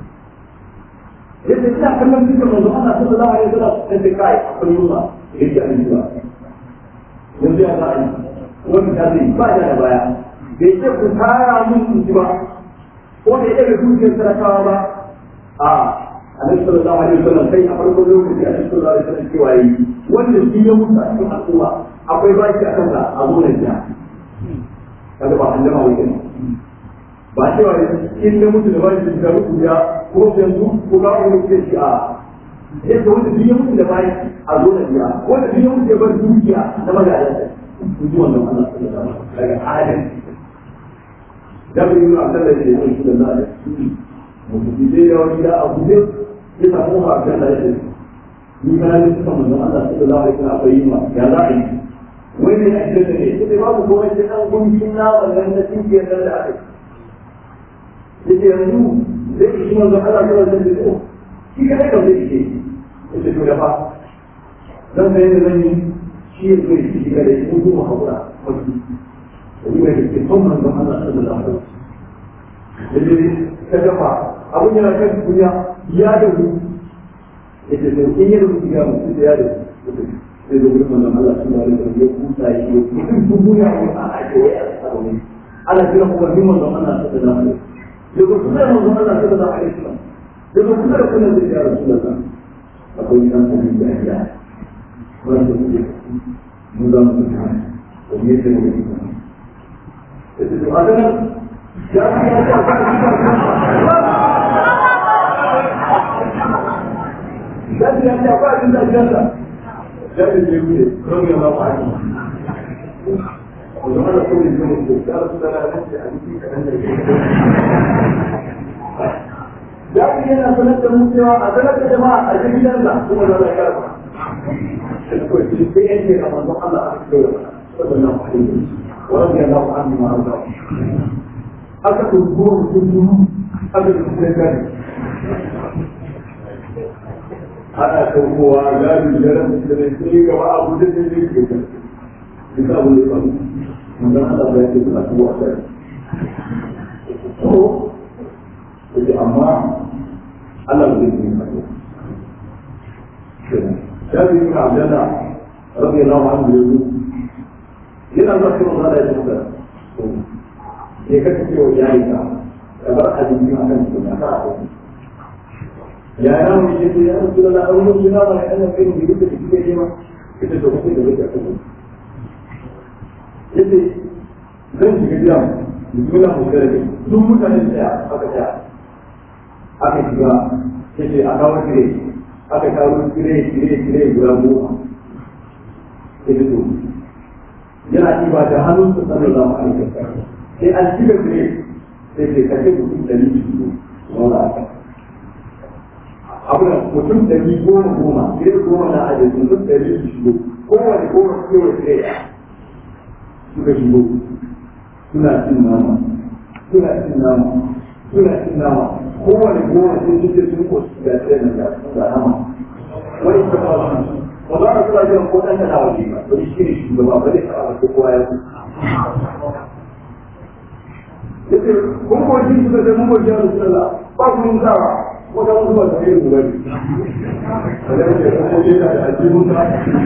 yadda ina kallon cikin manzo Allah sallallahu alaihi wasallam sai kai akwai yunwa yake a yi ba yanzu ya za a yi wani ta zai ba da da baya bai ce ku tara mun in ji ba ko da ya dukiyar talakawa ba a annabi sallallahu alaihi wasallam kai a farkon lokaci annabi sallallahu alaihi wasallam cewa yi wanda shi ya mutu a cikin al'umma akwai baki a kansa a zo nan jiya kaga ba an jama wai ba cewa in ya mutu da baki da mutu ya ko yanzu ko ga wani ke shi a yadda wanda shi ya mutu da baki a zo nan jiya wanda shi ya mutu ya bar dukiya na magadansa ku ji wannan Allah daga adam da bai yi abin da ya yi da Allah mutum je ya wani da abu ne ya samu ha kan da yake ni kana ne suka manzon Allah sallallahu alaihi wasallam akwai ma ya za a yi wai ne ake da ne sai babu komai sai dan gunkin na wannan da tinke da da ake sai yanzu zai yi manzon Allah sallallahu alaihi wasallam shi kai da zai yi sai to da fa dan sai da zan yi shi ya zo shi ga da shi kuma haƙura wasu wani mai da ke son manzon Allah sallallahu alaihi wasallam yaje ta dafa abun yana kan kunya ya da hu yace to in ya rubuta ya mutu da ya da sai da wurin manzon Allah sallallahu alaihi wasallam ya kusa ya yi mutum dubuya ko a ake wai a tsaro ana jira umarnin manzon Allah sallallahu alaihi wasallam daga kusa da manzon Allah sallallahu alaihi wasallam daga kusa da kullum da ya rasulullah akwai kan abin da ya wanda suke mun za mu tuka wani yadda mu yi kuma da su a ganin ya fi ya ta ta ya fi ya ta ba abin da ya ta ya fi ya wuce don ya ba ba ake Wajen ana kawai zai mutu, ya rasu da lalace a jiki kaɗan da ya fi yana sanar da mu cewa a sanar da jama'a a cikin gidansa kuma da ya karfa. في عندي لما الله أكبر صلى الله عليه وسلم ورضي الله عنه وأرضاه أكثر الظهور كلهم أبدا السيدان أنا سوف أعلم الجرم السنسيك وأبو ذلك الذكر كتاب الإقام من ذلك الله يجب أن أكون أحسن هو يجي أما الله يجب أن أكون جابر بن عبد الله رضي الله عنه يقول لنا ذكر الله لا يجوز ya kasance wa yayi ka ka bar hadisi a kan sunna ka a ya ya mu ce ya rasu da Allah an mutu na ba an kai ni da kike yi ma ita to kake da kake kuma yace zan shiga gida bismillah mu kare duk mutane da aka ta aka shiga yace a kawo kire aka kawo kire kire kire guda goma yace to yana ɗiba da hannun sa sallallahu alaihi wasallam sai an cika kire sai ke kashe mutum ɗari biyu wanda aka abu da mutum ɗari goma goma kire goma na ajiye mutum ɗari su shigo kowane goma su kewa kire ɗaya suka shigo suna cin nama suna cin nama suna cin nama kowane goma sun suke sun ko su ga tsaye da ga nama wani ta ba su ba za a kula jiran ko ɗan da nawa ne ba wani shi ne shugaba ba zai taɓa ko kowa ya ku yace kun ko shi suka ce mun ko shi Allah ba ku mun tsawa ko da mun ba da yin gobe da yake ko ko da aljihun ta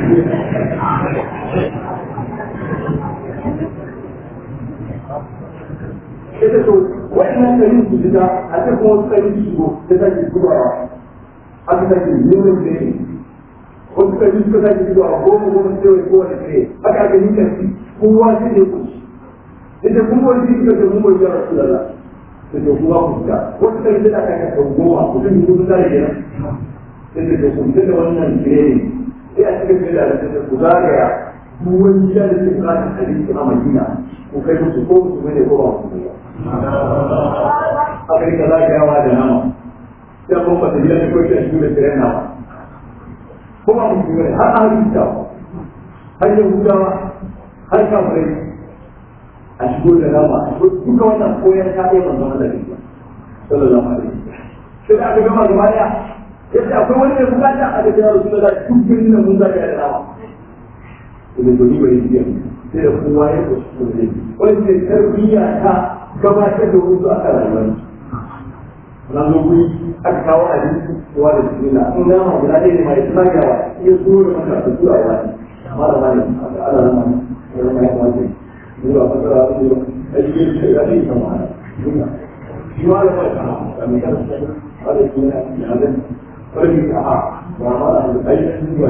ita to wa'annan karin su fita a ce kuma wasu karin su shigo ta sake gudawa aka sake neman da ne wasu karin suka sake gudawa goma goma sai wai kowane kare aka aka yi karfi kowa sai ne kuci ita kun wani suka ce mun bai jira su da la ta ce kuma ku fita wasu karin da aka kasa goma mutum yi kusa da kenan sai ta ce kun da wannan kare ne sai a cikin da da ku zagaya duk wani gida da ke bukatar abinci a Madina ku kai musu ko musu bane ko ba musu ba aka rika zagayawa da nama sai kuma ba ta gida da kawai shi da tsiren nama ko ba musu bane har a halitta har yahudawa har kafirai a shigo da nama a shigo duka wannan koyar ta ɗaya manzon Allah ne sallallahu alaihi wasallam sai da aka gama gaba daya yace akwai wani mai bukata a ga jira Rasulullah duk birnin nan mun zaka da nama da domin bai yi sai da kowa ya kusa ne wani ne tarbiyya ta gabatar da wasu aka rayuwar na zo guri aka kawo abinci kowa da su na in nama guda ɗaya ne mai tsagawa ya zo da maka da zuwa wani malama ne ana nan ma ya zama ya kwace zuwa fasara su ne a cikin shi ya ce kama ana shi ma da mai kama a mai kama a da shi na yanar farki a ha ba ma da aikin zuwa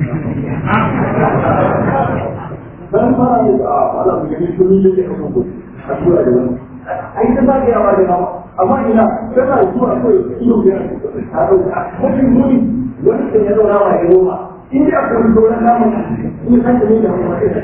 dan fara ne a ala mu gani kullum yake kan ku a tura da wani ai ta ba ya wani ma amma ina kana zuwa ko iyo ya a dauka mutum muni wani da ya zauna wa ya goma in da akwai sauran namun in san da ne da kuma sai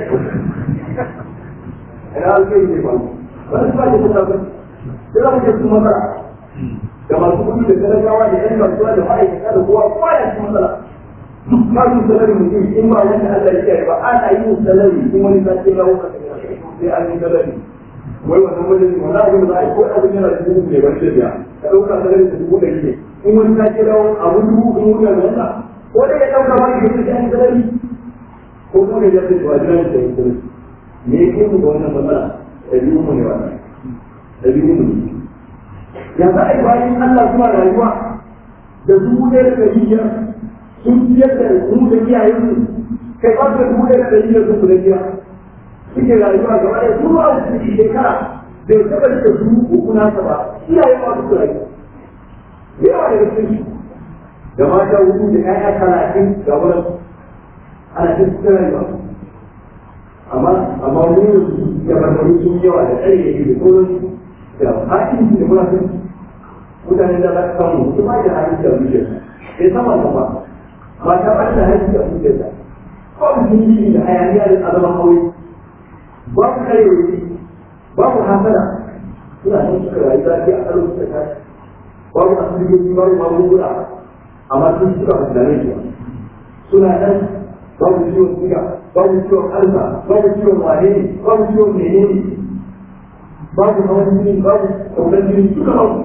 ina alkai ne ba wani ba da kuma ba sai za mu je kuma mara da masu kuɗi da talakawa da yan kasuwa da ma'aikata da kowa kowa ya ci matsala ba su salari mutum in ba wanda Allah ya kiyaye ba ana yi mu salari in wani ta ce lawo sai an yi salari wai wannan wajen wannan abin da za a yi ko abin yana da dubu ne ba shi da biya ka ɗauka salari da dubu ɗari ne in wani ta ce lawo abu dubu in wani ya zanta ko dai ya ɗauka ma ya ce an yi salari ko kuma ya ce ba jira da yin salari me ya ke mu da wannan matsala ɗabi'un mu ne wannan ɗabi'un mu ne ya za a yi bayan Allah suna rayuwa da dubu ɗaya da ɗari biyar sun biyar da mu da iyayensu kai ba da dubu ɗaya da ɗari biyar sun da biyar suke rayuwa gaba ɗaya su ba su shekara bai taɓa da su uku nasa ba iyaye ma su rayu yawa daga cikin da mata hudu da ƴaƴa talatin ga wurin ana cikin rayuwa amma amma mu yanzu da barbaru sun yawa da tsare da da sauran da haƙin da munafin mutane da za su samu su ma da haƙin da zuciya sai sama da ba ba ta ba da haƙin da zuciya da ko su yi da hayaniya da azaman aure babu karewa babu hasada suna nan suka rayu zafi a karo suka tashi babu asibitoci babu magunguna amma sun suka hasdare su suna nan babu ciwon suga babu ciwon alza babu ciwon wane babu ciwon menene babu hawan jini babu kaunar jini duka babu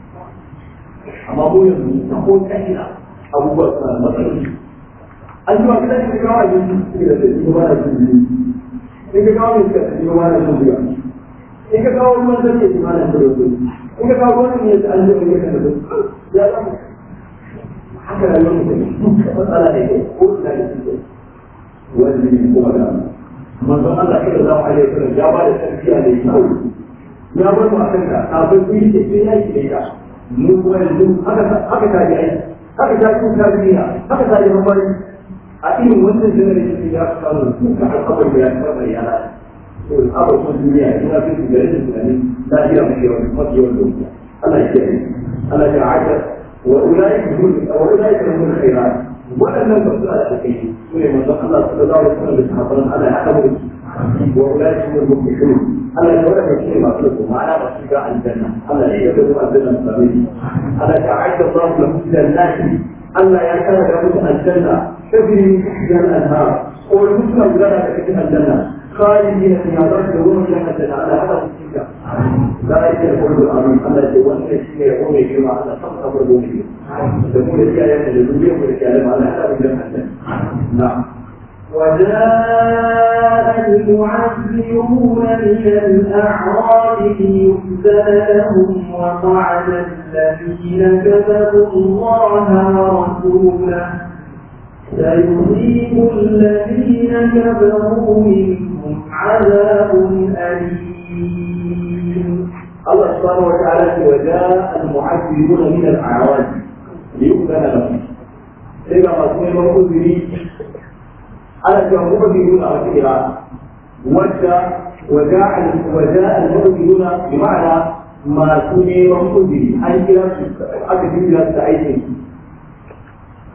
amma mu yanzu ta ko ta ina abubuwa suna da matsaloli an ji wa gidan ka kawo abinci suke da sai kuma na jin jini in ka kawo mai suka tafi kuma na jin buga in ka kawo ruwan zai yi kuma na jin ruwa in ka kawo ruwan ne an ji wani kan da ya zama haka rayuwar mutum matsala da ke ko ina da suke wani kuma da manzon Allah sallallahu alaihi wasallam ya ba da tarbiyya da kyau ya bar mu akan ka kafin ku yi ce sai ya yi da mu kuma yanzu haka haka ta ji ai haka ta ji ta ji haka ta ji mafari a irin wannan generation ya samu duka al'abar da ya saba ya la to al'abar sun duniya ina fi su gare da tunani lafiya mafi yawan mafi yawan duniya Allah ya kiyaye Allah ya aika wa ulai hum wa ulai hum khairat waɗannan ba su da alkai su ne manzon Allah sallallahu alaihi wasallam da sahabban Allah ya haɗa mu wa ulai hum al-muflihun Allah ya wada shi masu da kuma ana masu ga aljanna Allah ya yarda da aljanna sabbi Allah ya aika Allah lahu jannati Allah ya kara da musu aljanna تجري من تحتها الانهار والمسلم لنا تحتها الجنه خالدين فيها يرجعون الى الجنه على هذا الاتجاه ذلك الفوز العظيم الذي يولد فيه يقوم بما على خمسه الربوبيه تكون الكلام الربوبيه والكلام على هذا الجنه نعم وجاء المعذرون من الأعراب ليؤذن لهم وقعد الذين كذبوا الله ورسوله سيصيب الذين كفروا منهم عذاب أليم الله سبحانه وتعالى وجاء المعذرون من الأعراب ليؤذن لهم إذا ما سمع المعذرين على المعذرون على كده وجاء وجاء وجاء المعذرون بمعنى ما سمع المعذرين أي كلام أكثر كلام سعيد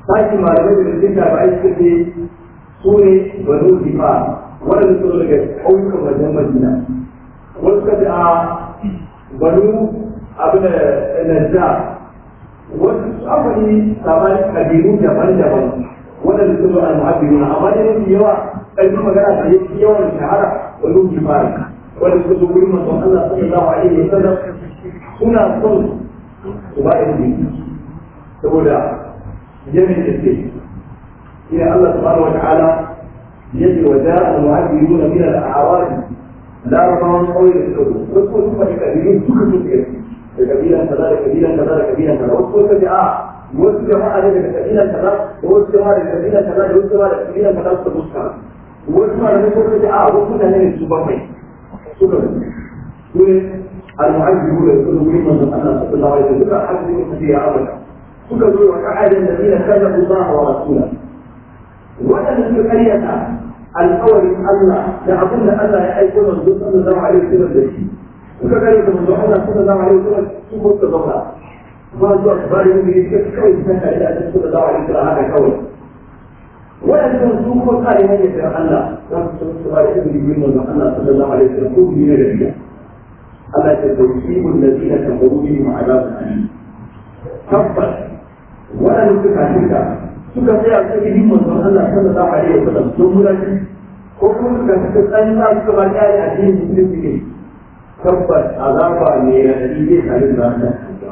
sashi malamai da cikin tabi'ai suka ce su ne banu difa waɗanda su zo daga ƙauyukan wajen madina wasu suka ce a banu abin da najja wasu akwai sabani kabilu daban-daban waɗanda su zo al-muhabbiru amma da mafi yawa ƙarfin magana da yake yawan shahara banu difa wanda suka zo wurin manzon Allah sallallahu alaihi wa sallam suna son su ba da saboda يمن الدين إلى الله سبحانه وتعالى يجي وجاء المهاجرون من الأعراب لا رمضان قوي للحدود وصفوا ثم لكبيرين كل كثير كبيرا كذا كبيرا كذا كبيرا كذا وصفوا كذا wasu jama'a ne daga kabilan kaza da wasu jama'a daga kabilan kaza da wasu jama'a daga kabilan kaza suka fuska wasu ma da suka ce a wasu mutane ne su bakwai suka su ne al-mu'ajjibu da su wurin manzon Allah sallallahu alaihi wasallam suka hajji ne ya abada suka zo wa ka'adin da zina kaza Allah wa rasula waɗanda suka karyata alƙawarin Allah da abin da Allah ya aiko manzo sallallahu alaihi wasallam da shi suka karyata manzo Allah sallallahu alaihi wasallam su ko suka zauna ba zuwa su bari mu yi suka kawai su kanka da Allah sallallahu alaihi wasallam haka kawai waɗanda su ko kare hanyar da Allah za su so su bari mu yi manzo Allah sallallahu alaihi wasallam ko biyu ne da biya Allah ya tawfiqu alladhina kafaru bihim adabun alim tabbas waɗanda suka shirka suka tsaya ta gidi manzon Allah sallallahu alaihi wa sallam sun murashi ko kuma suka suka tsayi za su ba ta yi addinin musulunci ne tabbas azaba ne ya dadi zai tare da ta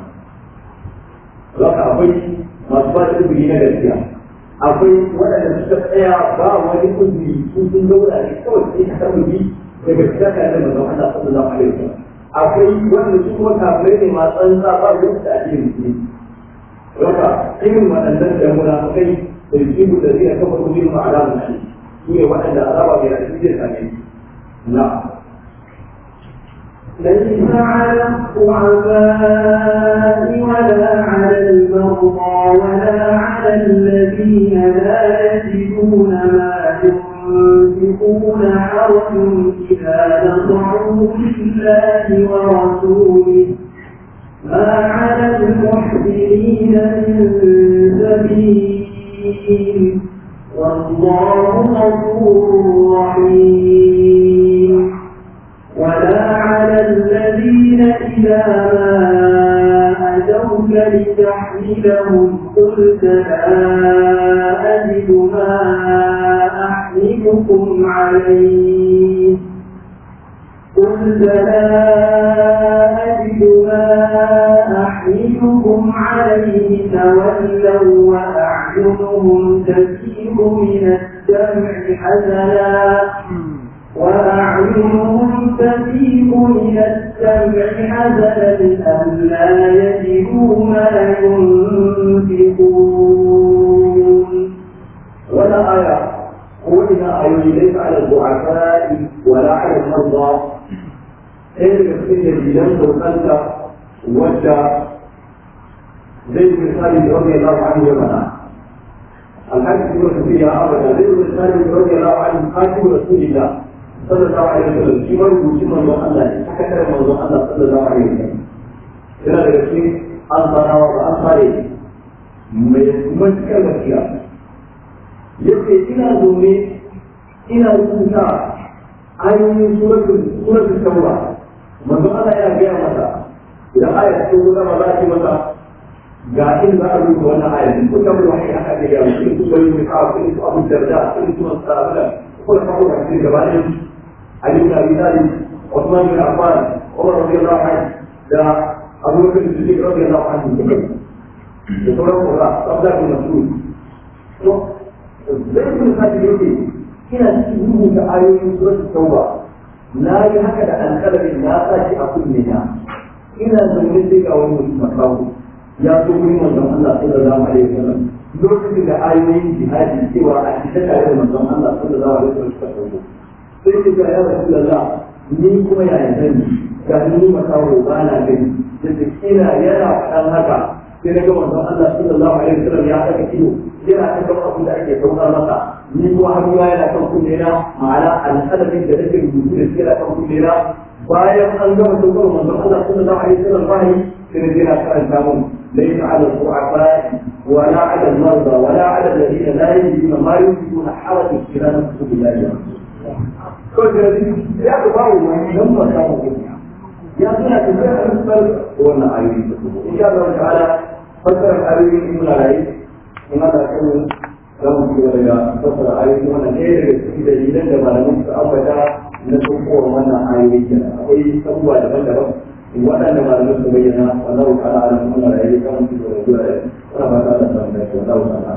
za ka akwai masu ba da izini na gaskiya akwai waɗanda suka tsaya ba wani uzuri su sun zauna ne kawai sai ka samu bi daga cikin tare da manzon Allah sallallahu alaihi wa sallam akwai wanda su kuma kafirai ne masu tsantsa ba wani da addinin musulunci raka irin waɗannan da munafikai da yusibu da zai kafa kujin ma alamun shi su ne waɗanda azaba mai rasu zai same su na ليس على الضعفاء ولا على المرضى ولا على الذين لا يجدون ما ينفقون حرج إذا نصروا لله ورسوله ما على المحسنين من سبيل والله غفور رحيم ولا على الذين إذا ما أتوك لتحملهم قلت لا أجد ما أحملكم عليه قلت لا أجد ما أحملكم عليه تولوا وأعينهم تفيض من الدمع حزنا وأعينهم تفيض من الدمع حزنا ألا يجدوا ما ينفقون ولا آية قولنا أي ليس على الضعفاء ولا على المرضى إيه كثير الجيلان وقلت وجه زي مثال رضي الله عنه ومنع الحديث يقول فيها أبدا زي مثال رضي الله عنه خاتم رسول الله صلى الله عليه وسلم في مرة وشي من الله حكى من الله صلى الله عليه وسلم إلى ذلك أنصار وأنصاري mai matuƙar gaskiya yace ina zaune ina rubuta ayoyin suratul suratul tauba manzo Allah ya gaya masa idan aya ta zo zama za ki masa ga in za a rubuta wannan aya in kun tabbata wani aka ga ya in kun bari mu ka in ku abu darda in kun sabila ko da ko da shi gaba ne Ali ibn Abi Talib Uthman bin Affan Umar radiyallahu anhu da Abu Bakr Siddiq radiyallahu anhu da sauran kura tsabda da masu to zai kun sake yake ina cikin rubuta ayoyin suratul tauba na yi haka da alƙalamin na sa shi a kunne na ina zaune sai ga wani mutum makawo ya zo wurin manzon Allah sallallahu alaihi wasallam lokacin da ayoyin jihadi cewa a cikin tare da manzon Allah sallallahu alaihi wasallam suka sauko sai ce ga ya rasulullah ni kuma yaya zan yi ga ni makawo ba na gani da kina yana faɗan haka sai na ga manzon Allah sallallahu alaihi wasallam ya saka ido yana ta ga abin da ake saukar masa ni kuma hannu yana kan kunne na ma'ana alƙalamin da nake rubutu da shi yana kan kunne na bayan an gama saukar manzon Allah sallallahu alaihi wasallam bayi sai na je na karanta mun laysa ala al-du'afa ولا على المرضى ولا على الذين لا يجدون ما ينفقون حرج في نفسه بالله ya ku bawo wani don ba samu kuɗi ya suna tafiya a nufar wannan ayoyi da kuma insha Allah ta'ala fassara ayoyi in muna rayu in aka kan za mu ci gaba da fassara ayoyi wannan ɗaya daga cikin dalilan da malamin su ambata na tsokowar wannan ayoyi kenan akwai abubuwa daban-daban waɗanda malamin su bayyana wallahu ta'ala ala muna rayu kan mu ci gaba da zuwa da wannan ba ta da samun da wallahu ta'ala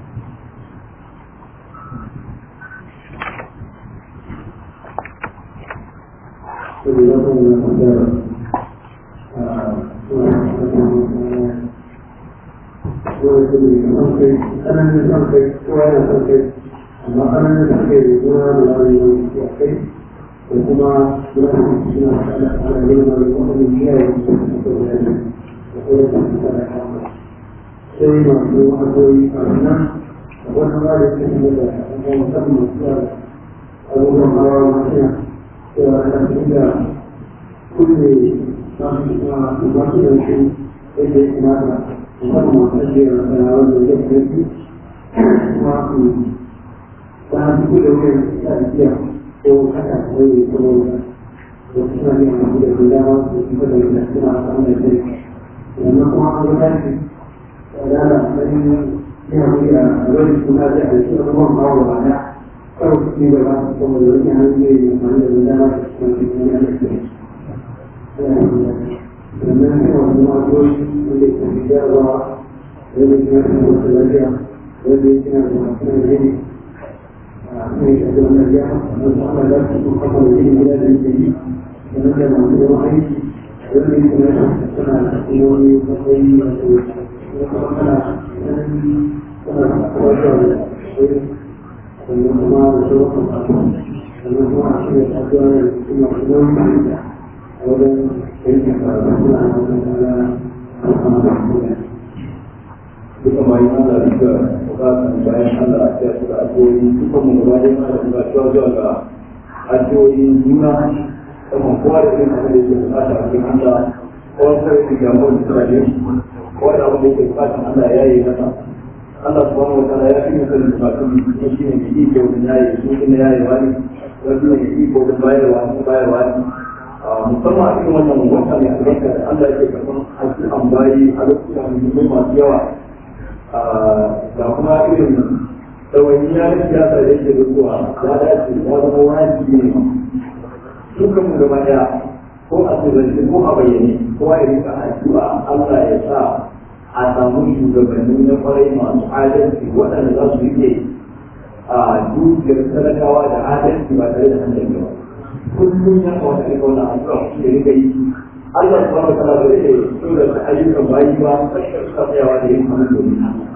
tsananin son kai kowa yana son kai amma tsananin son kai da kuma da wani wani a kai da kuma suna suna ana yin wani wani kiyaye su da kuma da kuma da kuma da kama sai masu hanyoyi a nan da wani ba da ke kuma da kuma musamman suna abubuwan hawa masu cewa ana cikin da kulle masu masu da su yadda ya kamata musamman masu ajiyar da wanda ya fi kuma su ta fi kulle wuyan ta tafiya ko haka wani ko wani da suna yin masu da su dama su kuma da yadda suna samun da kai sannan kuma an ga tashi da ala ɗan yana wuya a wani suna da a shi abubuwan kawo ba da kawai su ci gaba kuma da wani hanyoyi da amfani da dama da kuma da wani alaƙa sannan yana wani magoyi wanda ke fitarwa wanda ke yana da wasu lafiya wanda ke yana da wasu lafiya a kan shi da wannan lafiya wanda ana da su kuma kama da yin gida da yake yi sannan da masu yawan aiki wanda ke yana da suna da kuma wani matsayi wato kuma kana kana kawai da sannan kuma da sauran sannan kuma a shirya tafiya da kuma kuma da wajen yankin karatu a duka mai Allah duka bukatan bayan Allah ya su da addu'o'i duka mu gaba da mana da bukatuwa zuwa ga addu'o'in juna kuma kowa da irin abin da yake bukata a cikin Allah kowa sai da jamuwar da tsara ne kowa da abin da yake bukatan Allah ya yi masa Allah subhanahu wa ta'ala ya fi mu sanin bukatun ne shi ne mai iko da yayi su ne yayi wani wani ne iko da bayarwa ne bayarwa ne musamman a cikin wannan wata mai albarka da Allah yake karɓar addu'an bayi a lokutan muhimmai masu yawa da kuma irin ɗawainiya na siyasa da yake da zuwa ya dace ya zama wajibi ne dukkan mu gaba ɗaya ko a sirrance ko a bayyane kowa ya rika addu'a Allah ya sa a samu shugabanni na kwarai masu adalci waɗanda za su rike a dukiyar talakawa da adalci ba tare da hankali ba kullum ya kamata ne wannan addu'a shi da rika yi Allah subhanahu wa ta'ala zai so da ayyukan bayi ba sai suka tsayawa da yin hannu domin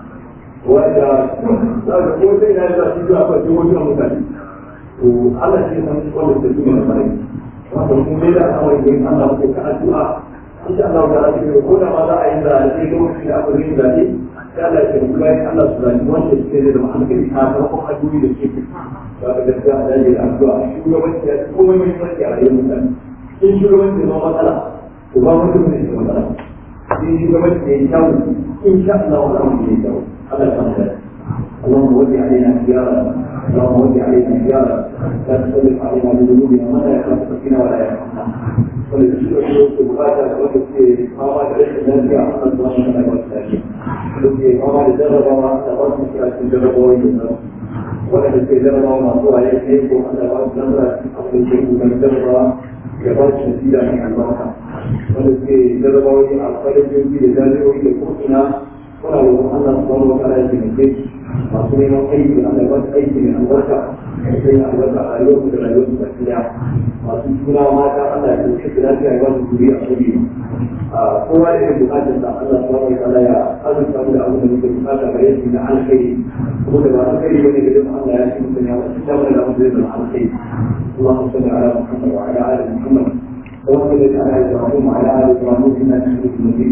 wanda za ka ko sai na da shi zuwa kan wajen mutane to Allah shi san wanda ke cikin farai wanda kun dai da al'amari da Allah ko ka addu'a insha Allah ta'ala shi ko da ma za a yi da sai ga mutum da aka yi da ne sai Allah ya tabbata bayan Allah su zani wanda suke da ma'aikata ta sakamakon addu'o'i da suke ba ka gaskiya a daji da addu'a shugabanci ya komai mai farki a rayuwar mutane in shugabanci ya zama matsala to ba mutum ne ke matsala in shugabanci ya yi kyau in sha Allah wa zama ya yi kyau Allah ya samu اللهم ول علينا خيارا اللهم ول علينا خيارا لا تسلط علينا بذنوبنا ما لا يخافك فينا ولا يرحمنا ولتشكر شروط البخاري وتكفي ما بعد ليس الذي اعطى الله لنا والسلام وتكفي ما بعد جرب ما اعطى الله تجرب ويجرب ولا تكفي جرب ما اعطى عليك هيك وحتى بعد نظره اصل شيء من جرب جرب شديدا من البركه ولكي جرب وجه الخير يجي لذلك وجه كفنا kuna roƙon Allah subhanahu wa ta'ala ya taimake masu neman aiki Allah ya basu aiki mai albarka ya sanya albarka a rayuwar da rayuwar su baki masu suna mata Allah ya taimake su lafiya ya basu juri a sabi kowa da irin bukatar sa Allah subhanahu wa ta'ala ya azurta mu da abin da muke bukata gare shi na alkhairi kuma da ba alkhairi bane gare mu Allah ya ci mutum ya wasu shamar da abin da zai zama alkhairi اللهم صل على محمد وعلى ال محمد وصل على ابراهيم وعلى ال ابراهيم انك حميد مجيد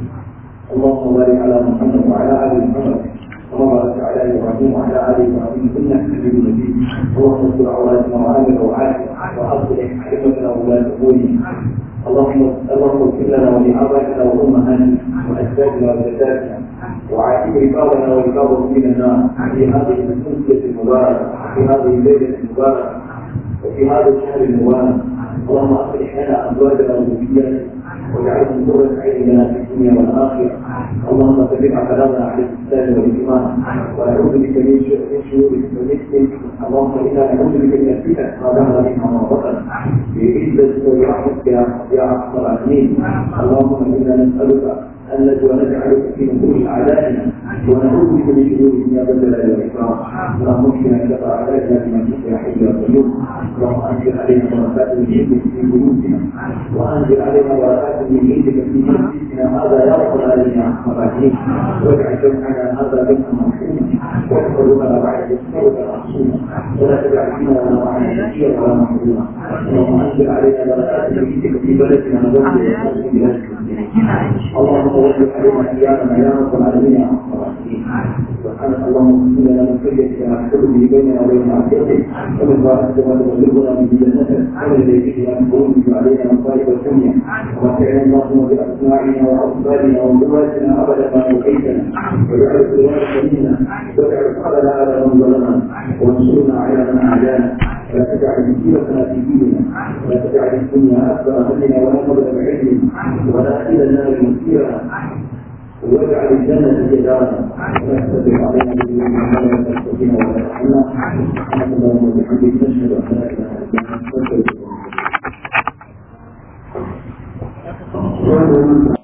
اللهم بارك على محمد وعلى ال محمد كما باركت على ابراهيم وعلى ال ابراهيم انك حميد مجيد اللهم استر عوراتنا وامن روعاتنا واصلح ائمتنا وولاة قبوله اللهم اللهم اغفر لنا ولآبائنا وأمهاتنا وأجدادنا وجداتنا وعاتب رقابنا ورقابهم من النار في هذه الأمسية المباركة في هذه الليلة المباركة وفي هذا الشهر المبارك اللهم أصلح لنا أزواجنا وذرياتنا واجعلهم قرة عين لنا في الدنيا والآخرة اللهم ثبت كلامنا على الإسلام والإيمان ونعوذ بك من شرور ونفسك اللهم إنا نعوذ بك من الفتن ما ظهر منها وما بطن بعزتك ورحمتك يا أرحم الراحمين اللهم إنا نسألك أن ونجعلك في نفوس أعدائنا ونعوذ بك من شرورهم يا ذا الجلال والإكرام اللهم اكفنا شر أعدائنا بما شئت يا حي يا قيوم اللهم أنزل علينا بركات من عندك في قلوبنا وأنزل علينا بركات من عندك في جنسنا هذا يا رب العالمين يا أرحم الراحمين واجعل جمعنا هذا جمعا مرحوما واحفظنا بعد يسرك معصوما ولا تجعل فينا ولا معنا شقيا ولا محروما اللهم أنزل علينا بركات من عندك في بلدنا وبلد بلادك اللهم وفق علينا ايامنا يا رب العالمين يا ارحم الراحمين سبحانك اللهم اغفر لنا من خشيتك ما تحول به بيننا وبين معصيتك ومن طاعتك ما تبلغنا به جنتك ومن اليقين ما تقوم به علينا مصائب الدنيا ومتعنا اللهم باسماعنا وابصارنا وقواتنا ابدا ما بقيتنا واجعل الوارث منا واجعل قبل على من ظلمنا وانصرنا على من اعدانا ولا تجعل مصيبتنا في ديننا ولا تجعل الدنيا اكبر همنا ولا مبلغ علمنا ولا الى النار مصيرنا واجعل الجنة هي دارنا ولا تستطيع علينا بذنوبنا ولا تستطيع ولا ترحمنا سبحانك اللهم وبحمدك نشهد ان لا اله الا انت نستغفرك